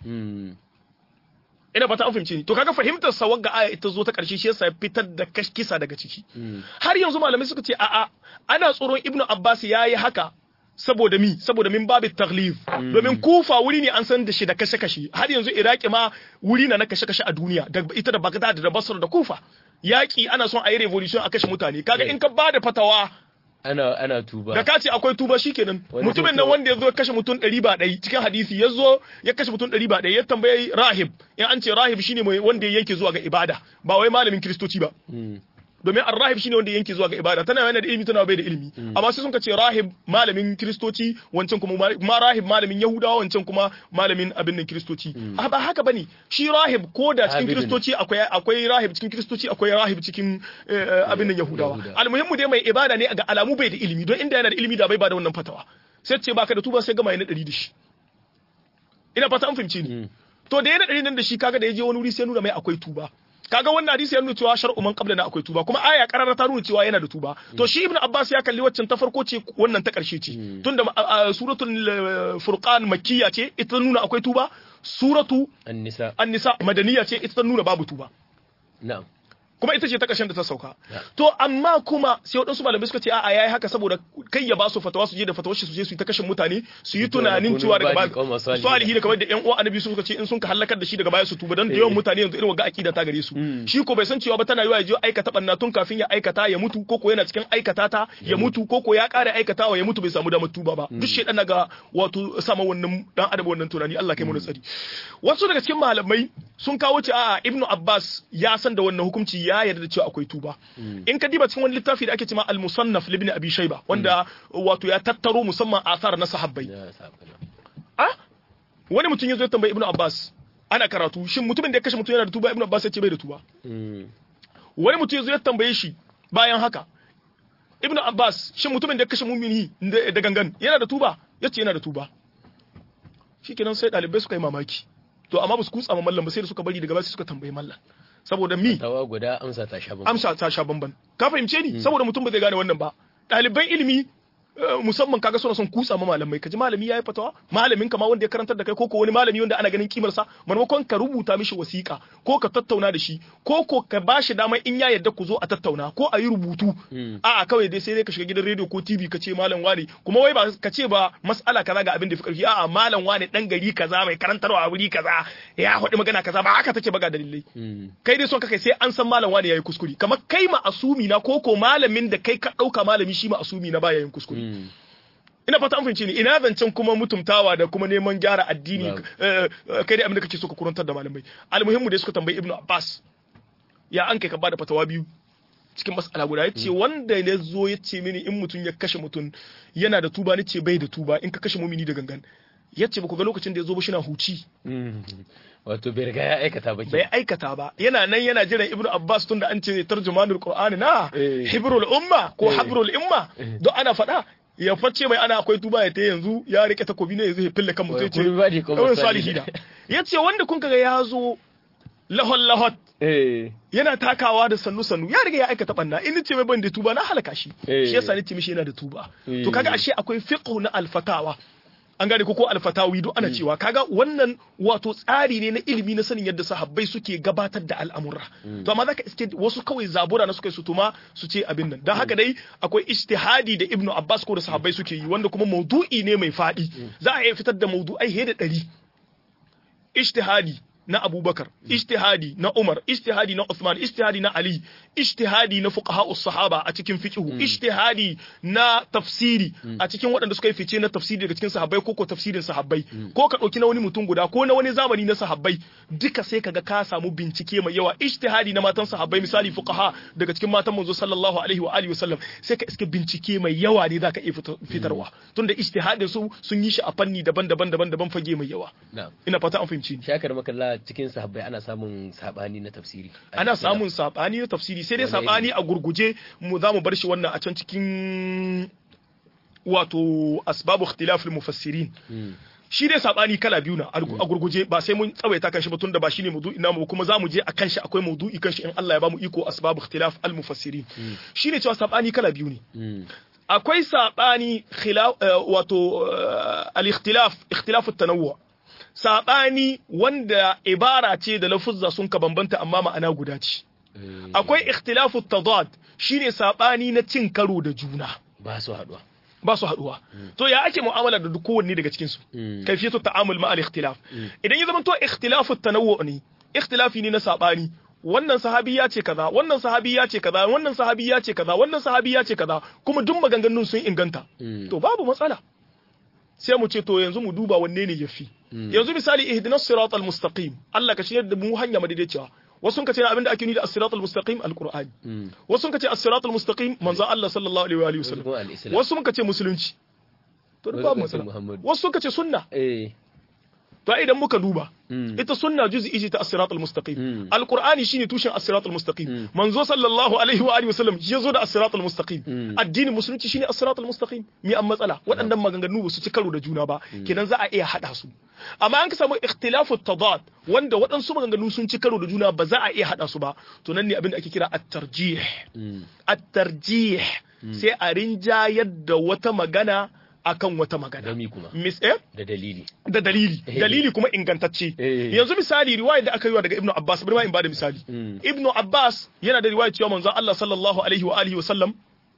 ina fata an fahimci ni to kaga fahimtar sa wagga aya ita zo ta ƙarshe shi yasa fitar da kisa daga ciki har yanzu malamai suka ce a'a ana tsoron Ibnu Abbas yayi haka saboda mi saboda min babu taglif domin kufa wuri ne an san da shi da kashe-kashe har yanzu iraki ma wuri na na kashe-kashe a duniya da ita da bagdad da basra da kufa yaki ana son a yi revolution a kashe mutane kaga in ka ba da fatawa ana ana tuba da ka ce akwai tuba shikenan mutumin nan wanda ya zo ya kashe mutum ɗari ba ɗari cikin hadisi ya zo ya kashe mutum ɗari ba ɗari ya tambayi rahib in an ce rahib shine mai wanda ya yanke zuwa ga ibada ba wai malamin kiristoci ba domin arrahib shine wanda yanke zuwa ga ibada tana yana da ilimi tana bai da ilimi amma sai sun ka ce rahib malamin kristoci wancan kuma ma rahib malamin yahudawa wancan kuma malamin abin nan kristoci ba haka bane shi rahib ko da cikin kristoci akwai akwai rahib cikin kristoci akwai rahib cikin abin nan yahudawa almuhimmu dai mai ibada ne ga alamu bai da ilimi don inda yana da ilimi da bai ba da wannan fatawa sai ce baka da tuba sai gama yana ɗari da shi ina fata an fahimci ni to da yana ɗari nan da shi kaga da ya je wani wuri sai nuna mai akwai tuba kaga wannan hadisi ya nuna cewa shar'u man qabla na akwai tuba kuma aya karara ta nuna cewa yana da tuba to shi ibnu abbas ya kalli waccan ta farko ce wannan ta karshe ce tunda suratul furqan makkiya ce ita nuna akwai tuba suratu an-nisa an-nisa madaniya ce ita nuna babu tuba na'am kuma ita ce ta ƙarshen da ta sauka to amma kuma sai waɗansu malamai suka ce a'a yayi haka saboda kai ya ba su fatawa su je da fatawar shi su je su yi ta kashin mutane su yi tunanin cewa daga baya salihi da kamar da ƴan uwa annabi suka ce in sun ka halakar da shi daga baya su tuba dan da yawan mutane yanzu irin wagga akida ta gare su shi ko bai san cewa ba tana yiwa ya je aikata banna tun kafin ya aikata ya mutu ko ko yana cikin aikata ta ya mutu ko ko ya ƙara aikatawa ya mutu bai samu damar tuba ba duk shedan naga wato sama wannan dan adam wannan tunani Allah kai mu tsari wasu daga cikin malamai sun kawo ce a'a ibnu abbas ya san da wannan hukunci ya yarda da cewa akwai tuba in ka diba cikin wani littafi da ake cewa al-musannaf libni abi shayba wanda wato ya tattaro musamman asar na sahabbai ah wani mutum ya zo ya tambayi ibnu abbas ana karatu shin mutumin da ya kashe mutum yana da tuba ibnu abbas ya ce bai da tuba wani mutum ya zo ya tambaye shi bayan haka ibnu abbas shin mutumin da ya kashe mumini da gangan yana da tuba ya ce yana da tuba shikenan sai dalibai suka yi mamaki to amma ba su kutsa ma mallam ba sai da suka bari daga baya suka tambayi mallam saboda mi tawa guda amsa ta sha bamban amsa ta sha bamban ka fahimce ni saboda mutum ba zai gane wannan ba ɗaliban ilimi musamman kaga suna son kutsa ma malamai kaji malami yayi fatawa malamin ka ma wanda ya karantar da kai ko ko wani malami wanda ana ganin kimar sa maimakon ka rubuta mishi wasiƙa ko ka tattauna da shi ko ko ka bashi dama in ya yarda ku zo a tattauna ko a yi rubutu a'a kawai dai sai dai ka shiga gidan rediyo ko TV ka ce malam wani kuma wai ba ka ce ba mas'ala kaza ga abin da fi karfi a'a malam wani dan gari kaza mai karantarwa a wuri kaza ya faɗi magana kaza ba haka take ba ga dalilai kai dai son ka kai sai an san malam wani yayi kuskure kamar kai ma asumi na ko ko malamin da kai ka ɗauka malami shi ma asumi na baya yin kuskure ina fata an fahimci ni ina zancen kuma mutumtawa da kuma neman gyara addini kai dai abin da kake so ka kurantar da malamai almuhimmu da suka tambayi ibnu abbas ya an kai ka bada fatawa biyu cikin mas'ala guda yace wanda ya zo ya ce mini in mutum ya kashe mutum yana da tuba nace bai da tuba in ka kashe mumini da gangan yace ba ku ga lokacin da ya zo ba shina huci wato bai riga ya aikata ba bai aikata ba yana nan yana jiran ibnu abbas tun da an ce tarjumanul qur'ani na hibrul umma ko habrul umma don ana faɗa ya face mai ana akwai tuba ya ta yanzu ya rike takobi ne yanzu ya fille kan mutum ce kawai salihi da ya ce wanda kun kaga ya zo lahon lahot yana takawa da sannu sannu ya riga ya aikata banna in ce mai ban da tuba na halaka shi shi yasa ni ce mishi yana da tuba to kaga ashe akwai fiqh na alfatawa an gane ko alfatawi duk ana cewa kaga wannan wato tsari ne na ilimi na sanin yadda sahabbai suke gabatar da al'amura to amma zaka iske wasu kawai zabura na suka su tuma su ce abin nan dan haka dai akwai ijtihadi da ibnu abbas ko da sahabbai suke yi wanda kuma maudu'i ne mai fadi za a iya fitar da maudu'ai he da ɗari ijtihadi na Abubakar, ijtihadi na Umar, ijtihadi na Uthman, ijtihadi na Ali, ijtihadi na fuqaha sahaba a cikin fiqhu, ijtihadi na tafsiri a cikin waɗanda suka yi fice na tafsiri daga cikin sahabbai ko ko tafsirin sahabbai, ko ka ɗauki na wani mutum guda ko na wani zamani na sahabbai, duka sai kaga ka samu bincike mai yawa, ijtihadi na matan sahabbai misali fuqaha daga cikin matan manzo sallallahu alaihi wa alihi wasallam, sai ka iske bincike mai yawa ne zaka iya fitarwa. Tunda ijtihadin su sun yi shi a fanni daban-daban daban-daban fage mai yawa. Ina fata an fahimci ni. Shakar makalla cewa cikin sahabbai ana samun sabani na tafsiri ana samun sabani na tafsiri sai dai sabani a gurguje mu za mu bar shi wannan a can cikin wato asbabu ikhtilafil mufassirin shi dai sabani kala biyu na a gurguje ba sai mun tsawaita kan shi ba tunda ba shine maudu'i namu kuma za mu je akan shi akwai maudu'i kan shi in Allah ya bamu iko asbabu ikhtilaf al mufassirin shine cewa sabani kala biyu ne akwai sabani khilaf wato al ikhtilaf ikhtilaf at tanawwu sabani wanda ibara ce da lafuzza sun ka bambanta amma ma'ana guda ce akwai ikhtilafu tadad shine sabani na cin karo da juna ba su haduwa ba su haduwa to ya ake mu'amala da kowanne daga cikin su kayfiyatu ta'amul ma'al ikhtilaf idan ya zama to ikhtilafu tanawwu ne ikhtilafi ne na sabani wannan sahabi ya ce kaza wannan sahabi ya ce kaza wannan sahabi ya ce kaza wannan sahabi ya ce kaza kuma duk maganganun sun inganta to babu matsala sai mu ce to yanzu mu duba wanne ne yafi yanzu misali ihdinas siratal mustaqim Allah ka shirya da mu hanya madaidaiciya wasu sun kace abinda ake nuni da as-siratal mustaqim al-qur'ani wasu sun kace as-siratal mustaqim manzon Allah sallallahu alaihi wa alihi wasallam wasu sun kace musulunci to duk babu matsala wasu sun kace sunna eh to idan muka duba ita sunna juz'i ce ta as-siratal mustaqim al-qur'ani shine tushen as-siratal mustaqim manzo sallallahu alaihi wa alihi wasallam ya zo da as-siratal mustaqim addinin musulunci shine as-siratal mustaqim mi an matsala waɗannan maganganu ba su ci karo da juna ba kenan za a iya hada su amma an ka samu ikhtilafu tadad wanda waɗansu maganganu sun ci karo da juna ba za a iya hada su ba to nan ne abin da ake kira at-tarjih at-tarjih sai a rinjayar da wata magana akan wata magana. Dami kuma. Mis eh? Da dalili. Da dalili. Dalili kuma ingantacce. Yanzu misali riwaya da aka yi wa daga Ibn Abbas, bari ma in bada misali. Ibn Abbas yana da riwaya cewa manzon Allah sallallahu alaihi wa alihi wa sallam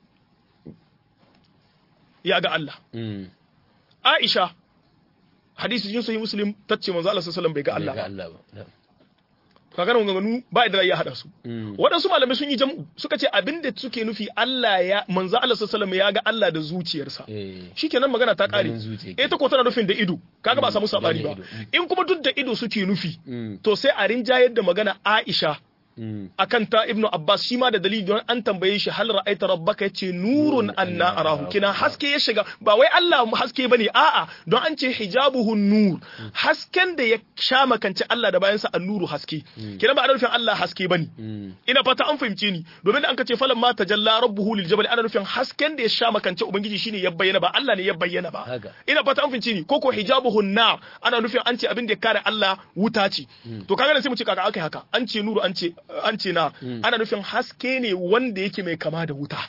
ya ga Allah. Aisha hadisi jin sahih Muslim tace manzon Allah sallallahu alaihi wa sallam bai ga Allah ba. Allah ba. kaga nan ganganu ba da ya hada su waɗansu malamai sun yi jam'u suka ce abin da suke nufi Allah ya manzo Allah sallallahu ya ga Allah da zuciyarsa shikenan magana ta kare eh ta ko tana nufin da ido kaga ba samu sabani ba in kuma duk da ido suke nufi to sai a rinjayar da magana Aisha akan ta ibnu abbas shi ma da dalili don an tambaye shi hal ra'aita rabbaka yace nurun anna arahu kina haske ya shiga ba wai Allah haske bane a'a don an ce hijabuhu nur hasken da ya sha makance Allah da bayansa annuru haske kina ba ana nufin Allah haske bane ina fata an fahimce ni domin da an kace falan ma tajalla rabbuhu lil jabal ana nufin hasken da ya sha makance ubangiji shine ya bayyana ba Allah ne ya bayyana ba ina fata an fahimce ni koko hijabuhu nar ana nufin an ce abin da ya kare Allah wuta ce to kaga sai mu ce kaga akai haka an ce nuru an ce an ce na ana nufin haske ne wanda yake mai kama da wuta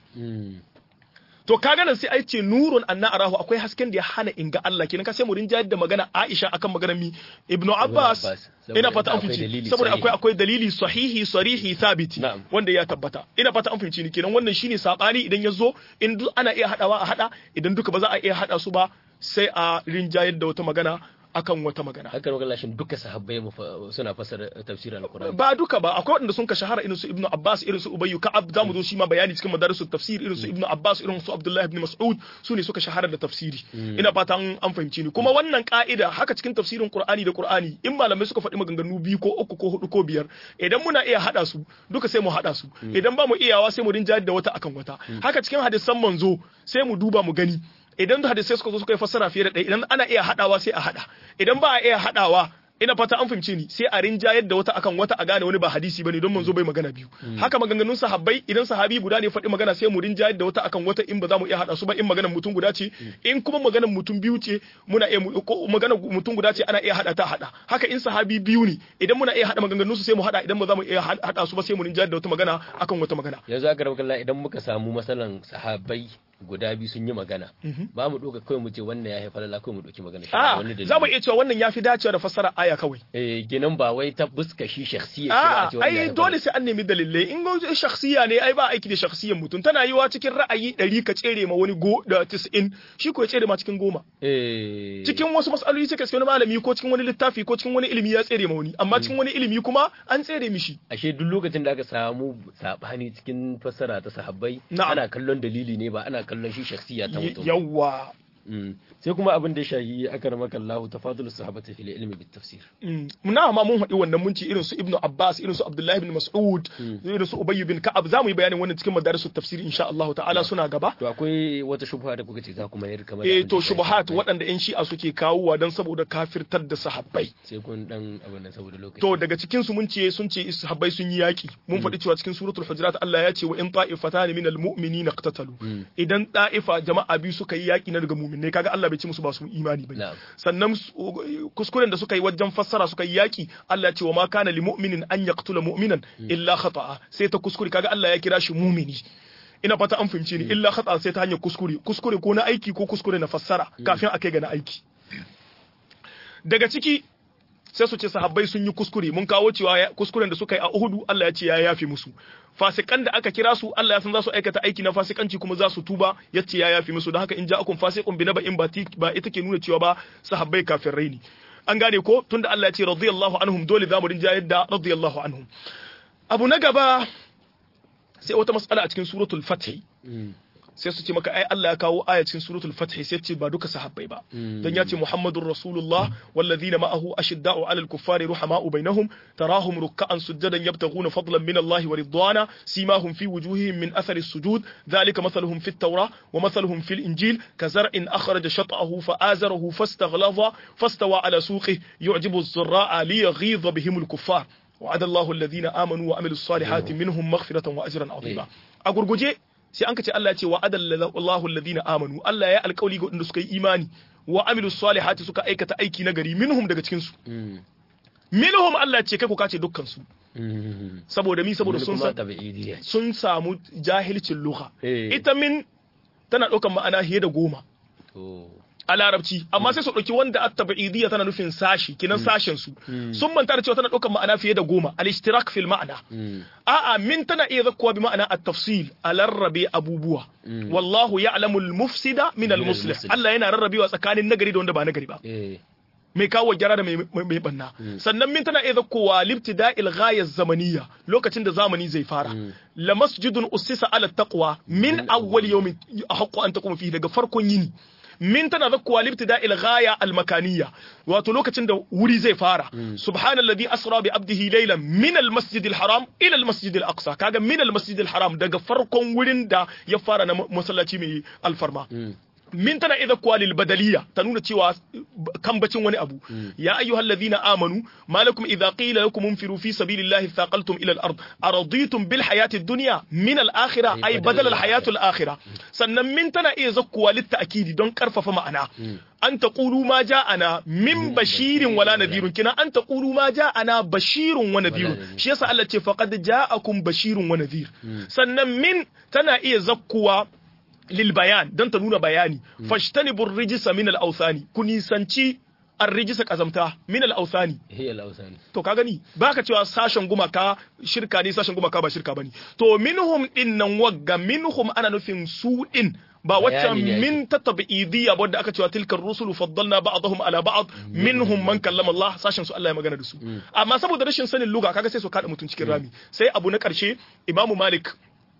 to kaga nan sai ai ce nurun anna arahu akwai hasken da ya hana in ga Allah kenan ka sai mu rinjayar da magana Aisha akan maganar mi Ibn Abbas ina fata an fice saboda akwai akwai dalili sahihi sarihi thabiti wanda ya tabbata ina fata an fice ni kenan wannan shine sabani idan ya zo in duk ana iya hadawa a hada idan duka ba za a iya hada su ba sai a rinjayar da wata magana akan wata magana. Haka magana shin duka sahabbai suna fassara tafsirin Al-Qur'ani. Ba duka ba akwai wanda sun ka shahara irin su Ibn Abbas irin su Ubayy Ka'ab zamu zo shi ma bayani cikin madarisu tafsir irin su Ibn Abbas irin su Abdullah ibn Mas'ud su ne suka shahara da tafsiri. Ina fatan an fahimci ni kuma wannan ka'ida haka cikin tafsirin Qur'ani da Qur'ani in malamai suka faɗi maganganu biyu ko uku ko hudu ko biyar idan muna iya hada su duka sai mu hada su idan ba mu iyawa sai mu rinjayar da wata akan wata haka cikin hadisan manzo sai mu duba mu gani idan hadisai suka zo suka yi fassara fiye da ɗaya idan ana iya haɗawa sai a haɗa idan ba a iya haɗawa ina fata an fahimce ni sai a rinjayar da wata akan wata a gane wani ba hadisi bane don manzo bai magana biyu haka maganganun sahabbai idan sahabi guda ne faɗi magana sai mu rinjayar da wata akan wata in ba za mu iya haɗa su ba in maganar mutum guda ce in kuma maganar mutum biyu ce muna iya ko maganar mutum guda ce ana iya haɗa ta haɗa haka in sahabi biyu ne idan muna iya haɗa maganganun su sai mu haɗa idan ba za mu iya haɗa su ba sai mu rinjayar da wata magana akan wata magana yanzu aka rabu idan muka samu masalan sahabbai guda biyu sun yi magana ba mu ɗauka kawai mu ce wannan ya haifar da kawai mu ɗauki magana a za mu iya cewa wannan ya fi dacewa da fassara aya kawai eh ginin ba wai ta buska shi shakhsiyya a ai dole sai an nemi dalilai in go shakhsiyya ne ai ba aiki da shakhsiyyar mutum tana yiwa cikin ra'ayi ɗari ka tsere ma wani go da 90 shi ko ya tsere ma cikin goma eh cikin wasu mas'aloli sai ka wani malami ko cikin wani littafi ko cikin wani ilimi ya tsere ma wani amma cikin wani ilimi kuma an tsere mishi ashe duk lokacin da aka samu sabani cikin fassara ta sahabbai ana kallon dalili ne ba ana kallon shi shakhsiya ta mutum yawa sai kuma abin da ya shahi akar makallahu tafadul sahabati fil ilmi bit tafsir muna ma mun haɗi wannan mun ci irin su ibnu abbas irin su abdullahi ibn mas'ud irin su ubay bin ka'ab za mu yi bayanin wannan cikin madarisul tafsir insha Allah ta'ala suna gaba to akwai wata shubha da kuka ce za ku mayar kamar eh to shubuhat waɗanda yan shi'a suke kawowa dan saboda kafirtar da sahabbai sai kun dan abin nan saboda lokaci to daga cikin su mun ce sun ce sahabbai sun yi yaki mun faɗi cewa cikin suratul hujurat Allah ya ce wa in ta'ifatan minal mu'minina qatatalu idan ta'ifa jama'a biyu suka yi yaki na daga mu'minai kaga Allah bai ce musu ba su imani ba sannan kuskuren da suka yi wajen fassara suka yi yaki Allah ya ce wa ma kana li mu'minin an yaqtula mu'minan illa khata'a sai ta kuskure kaga Allah ya kira shi mu'mini ina fata an fahimce ni illa khata sai ta hanyar kuskure kuskure ko na aiki ko kuskure na fassara kafin a kai ga na aiki daga ciki sai su ce sahabbai sun yi kuskure mun kawo cewa kuskuren da suka yi a Uhudu Allah ya ce ya yafe musu fasikan da aka kira su Allah ya san za su aikata aiki na fasikanci kuma za su tuba ya ce ya yafe musu don haka in ja'akum fasiqun bi naba'in ba ita ke nuna cewa ba sahabbai kafirai ne an gane ko tunda Allah ya ce radiyallahu anhum dole za mu rinja yadda radiyallahu anhum abu na gaba sai wata mas'ala a cikin suratul fath sai su ce maka ai Allah ya kawo aya cikin suratul fath sai ce ba duka sahabbai ba dan ya ce muhammadur rasulullah walladhina ma'ahu ashidda'u 'alal kuffari ruhama'u bainahum tarahum ruk'an sujadan yabtaghuna fadlan min Allah wa ridwana simahum fi wujuhihim min athari as-sujud dhalika mathaluhum fit tawrah wa mathaluhum fil injil kazar'in akhraja shat'ahu fa'azarahu fastaghlaza fastawa 'ala suqihi yu'jibu az-zurra'a liyaghidha bihim al-kuffar وعد الله الذين آمنوا وعملوا الصالحات منهم مغفرة وأجرا عظيما أقول sai an ka ce Allah ya ce wa adallahu alladhina amanu Allah ya alƙawli ga wanda suka yi imani wa amilus salihati suka aikata aiki na gari minhum daga cikin su minhum Allah ya ce kai ku kace dukkan su saboda mi saboda sun sun samu jahilcin lugha ita min tana ɗaukan ma'ana fiye da goma a larabci amma sai su ɗauki wanda at-tabi'idiyya tana nufin sashi kinan sashen su sun manta da cewa tana ɗaukar ma'ana fiye da goma al-ishtirak fil ma'ana a'a min tana iya zakkuwa bi ma'ana at-tafsil a rarrabe abubuwa wallahu ya'lamu al-mufsida min al-muslih Allah yana rarrabewa tsakanin nagari da wanda ba nagari ba mai kawo gyara da mai banna sannan min tana iya zakkowa libtida'il ghaya zamaniyya lokacin da zamani zai fara la masjidun ussisa ala taqwa min awwal yawmin ahqqu an taquma fihi daga farkon yini min tana zakkuwa libtida il ghaya al makaniya wato lokacin da wuri zai fara subhanalladhi asra bi abdihi laylan min al masjid al haram ila al masjid al aqsa kaga min al masjid al haram daga farkon wurin da ya fara na masallaci mai alfarma min tana idza kuwa lil badaliya ta nuna cewa kan bacin wani abu ya ayyuhal ladhina amanu malakum idza qila lakum unfiru fi sabilillahi thaqaltum ila al ard araditum bil hayati ad-dunya min al akhirah ay badal al hayati al akhirah sannan min tana iya zakkuwa lit ta'kidi don karfafa ma'ana an taqulu ma ja'ana min bashirin wala nadhirun kina an taqulu ma ja'ana bashirun wa nadhirun shi yasa Allah ce faqad ja'akum bashirun wa nadhir sannan min tana iya zakkuwa lilbayan don ta nuna bayani fashtanibur rijisa min al-awthani ku nisanci ar-rijisa kazamta min al-awthani hiya al-awthani to ka gani baka cewa sashen gumaka shirka ne sashen gumaka ba shirka bane to minhum din nan wagga minhum ana nufin su din ba wacce min ta tabi'idiyya wadda aka cewa tilkar rusulu faddalna ba'dahum ala ba'd minhum man kallama Allah sashen su Allah ya magana da su amma saboda rashin sanin luga kaga sai su kada mutun cikin rami sai abu na karshe Imamu Malik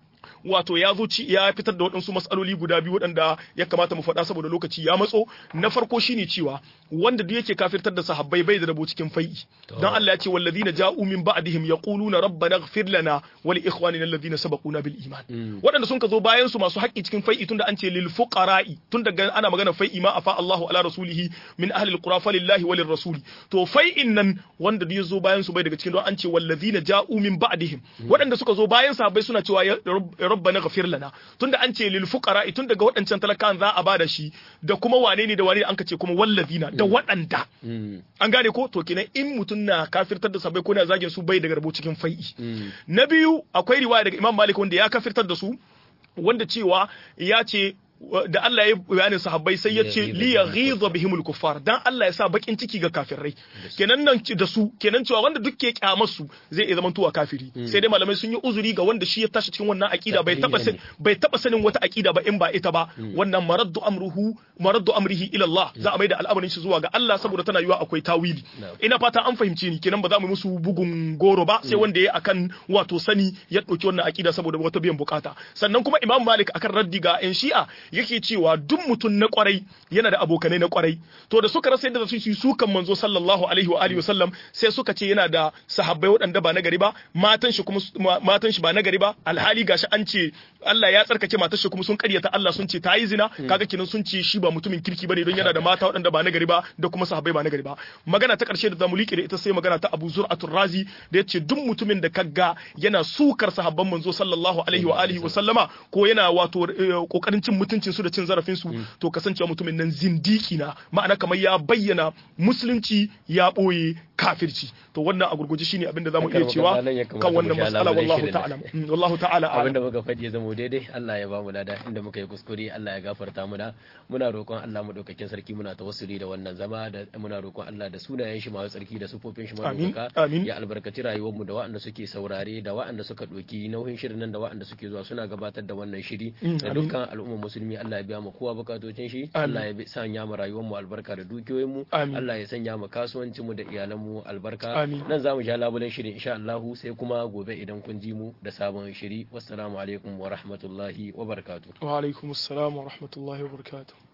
wato ya zo ya fitar da waɗansu matsaloli guda biyu waɗanda ya kamata mu faɗa saboda lokaci ya matso na farko shine cewa wanda duk yake kafirtar da sahabbai bai da rabo cikin fai'i dan Allah ya ce wallazina ja'u min ba'dihim yaquluna rabbana ighfir lana wa li ikhwanina alladhina sabaquna bil iman waɗanda sun ka zo bayan su masu haƙƙi cikin fai'i tunda an ce lil fuqara'i tun daga ana magana fai'i ma afa Allahu ala rasulihi min ahli alqura falillahi wa rasuli to fai'in nan wanda duk ya zo bayan su bai daga cikin don an ce wallazina ja'u min ba'dihim waɗanda suka zo bayan sahabbai suna cewa rabbana ghafir lana tunda an ce lil fuqara tun daga waɗancan talakan za a bada shi da kuma wane ne da wane an ka ce kuma wallazina da waɗanda an gane ko to kenan in mutum na kafirtar da sabai ko na zagin su bai daga rabo cikin fai'i na biyu akwai riwaya daga Imam Malik wanda ya kafirtar da su wanda cewa ya ce da Allah ya bayanin sahabbai sai ya ce li yaghiza bihimul kuffar dan Allah ya sa bakin ciki ga kafirai kenan nan da su kenan cewa wanda duk ke kyamar su zai iya zama tuwa kafiri sai dai malamai sun yi uzuri ga wanda shi ya tashi cikin wannan akida bai taba bai taba sanin wata akida ba in ba ita ba wannan maraddu amruhu maraddu amrihi ila Allah za a maida al'amarin shi zuwa ga Allah saboda tana yiwa akwai tawili ina fata an fahimce ni kenan ba za mu musu bugun goro ba sai wanda ya akan wato sani ya dauki wannan akida saboda wata biyan bukata sannan kuma Imam Malik akan raddi ga yan Shi'a yake cewa duk mutum na kwarai yana da abokanai na kwarai to da suka rasa yadda su yi sukan manzo sallallahu alaihi wa alihi wasallam sai suka ce yana da sahabbai waɗanda ba na gari ba matan shi kuma matan shi ba na gari ba alhali gashi an ce Allah ya tsarkake matar shi kuma sun karyata Allah sun ce ta yi zina kaga kinan sun ce shi ba mutumin kirki bane don yana da mata waɗanda ba na gari ba da kuma sahabbai ba na gari ba magana ta ƙarshe da zamu liƙe da ita sai magana ta Abu Zur'atul Razi da yace duk mutumin da kaga yana sukar sahabban manzo sallallahu alaihi wa alihi wa sallama ko yana wato kokarin cin mutuncin su da cin zarafin su to kasancewa mutumin nan zindiki na ma'ana kamar ya bayyana musulunci ya boye kafirci to wannan a gurguje shine abin da zamu iya cewa kan wannan mas'ala wallahu ta'ala wallahu ta'ala abin da muka faɗi ya zama daidai Allah ya ba mu lada inda muka yi kuskure Allah ya gafarta mu da muna roƙon Allah mu daukakin sarki muna tawassuli da wannan zama da muna roƙon Allah da sunayen shi masu tsarki da sufofin shi masu ya albarkaci rayuwar mu da waɗanda suke saurare da waɗanda suka ɗauki nauyin shirin nan da waɗanda suke zuwa suna gabatar da wannan shiri da dukkan al'ummar musulmi Allah ya biya mu kowa bukatocin shi Allah ya sanya mu rayuwar mu albarka da dukiyoyin mu Allah ya sanya mu kasuwancin mu da iyalan mu albarka nan zamu sha labulen shirin insha Allah sai kuma gobe idan kun ji mu da sabon shiri wassalamu alaikum wa rahmatullahi wa barakatuh wa alaikum assalam wa rahmatullahi wa barakatuh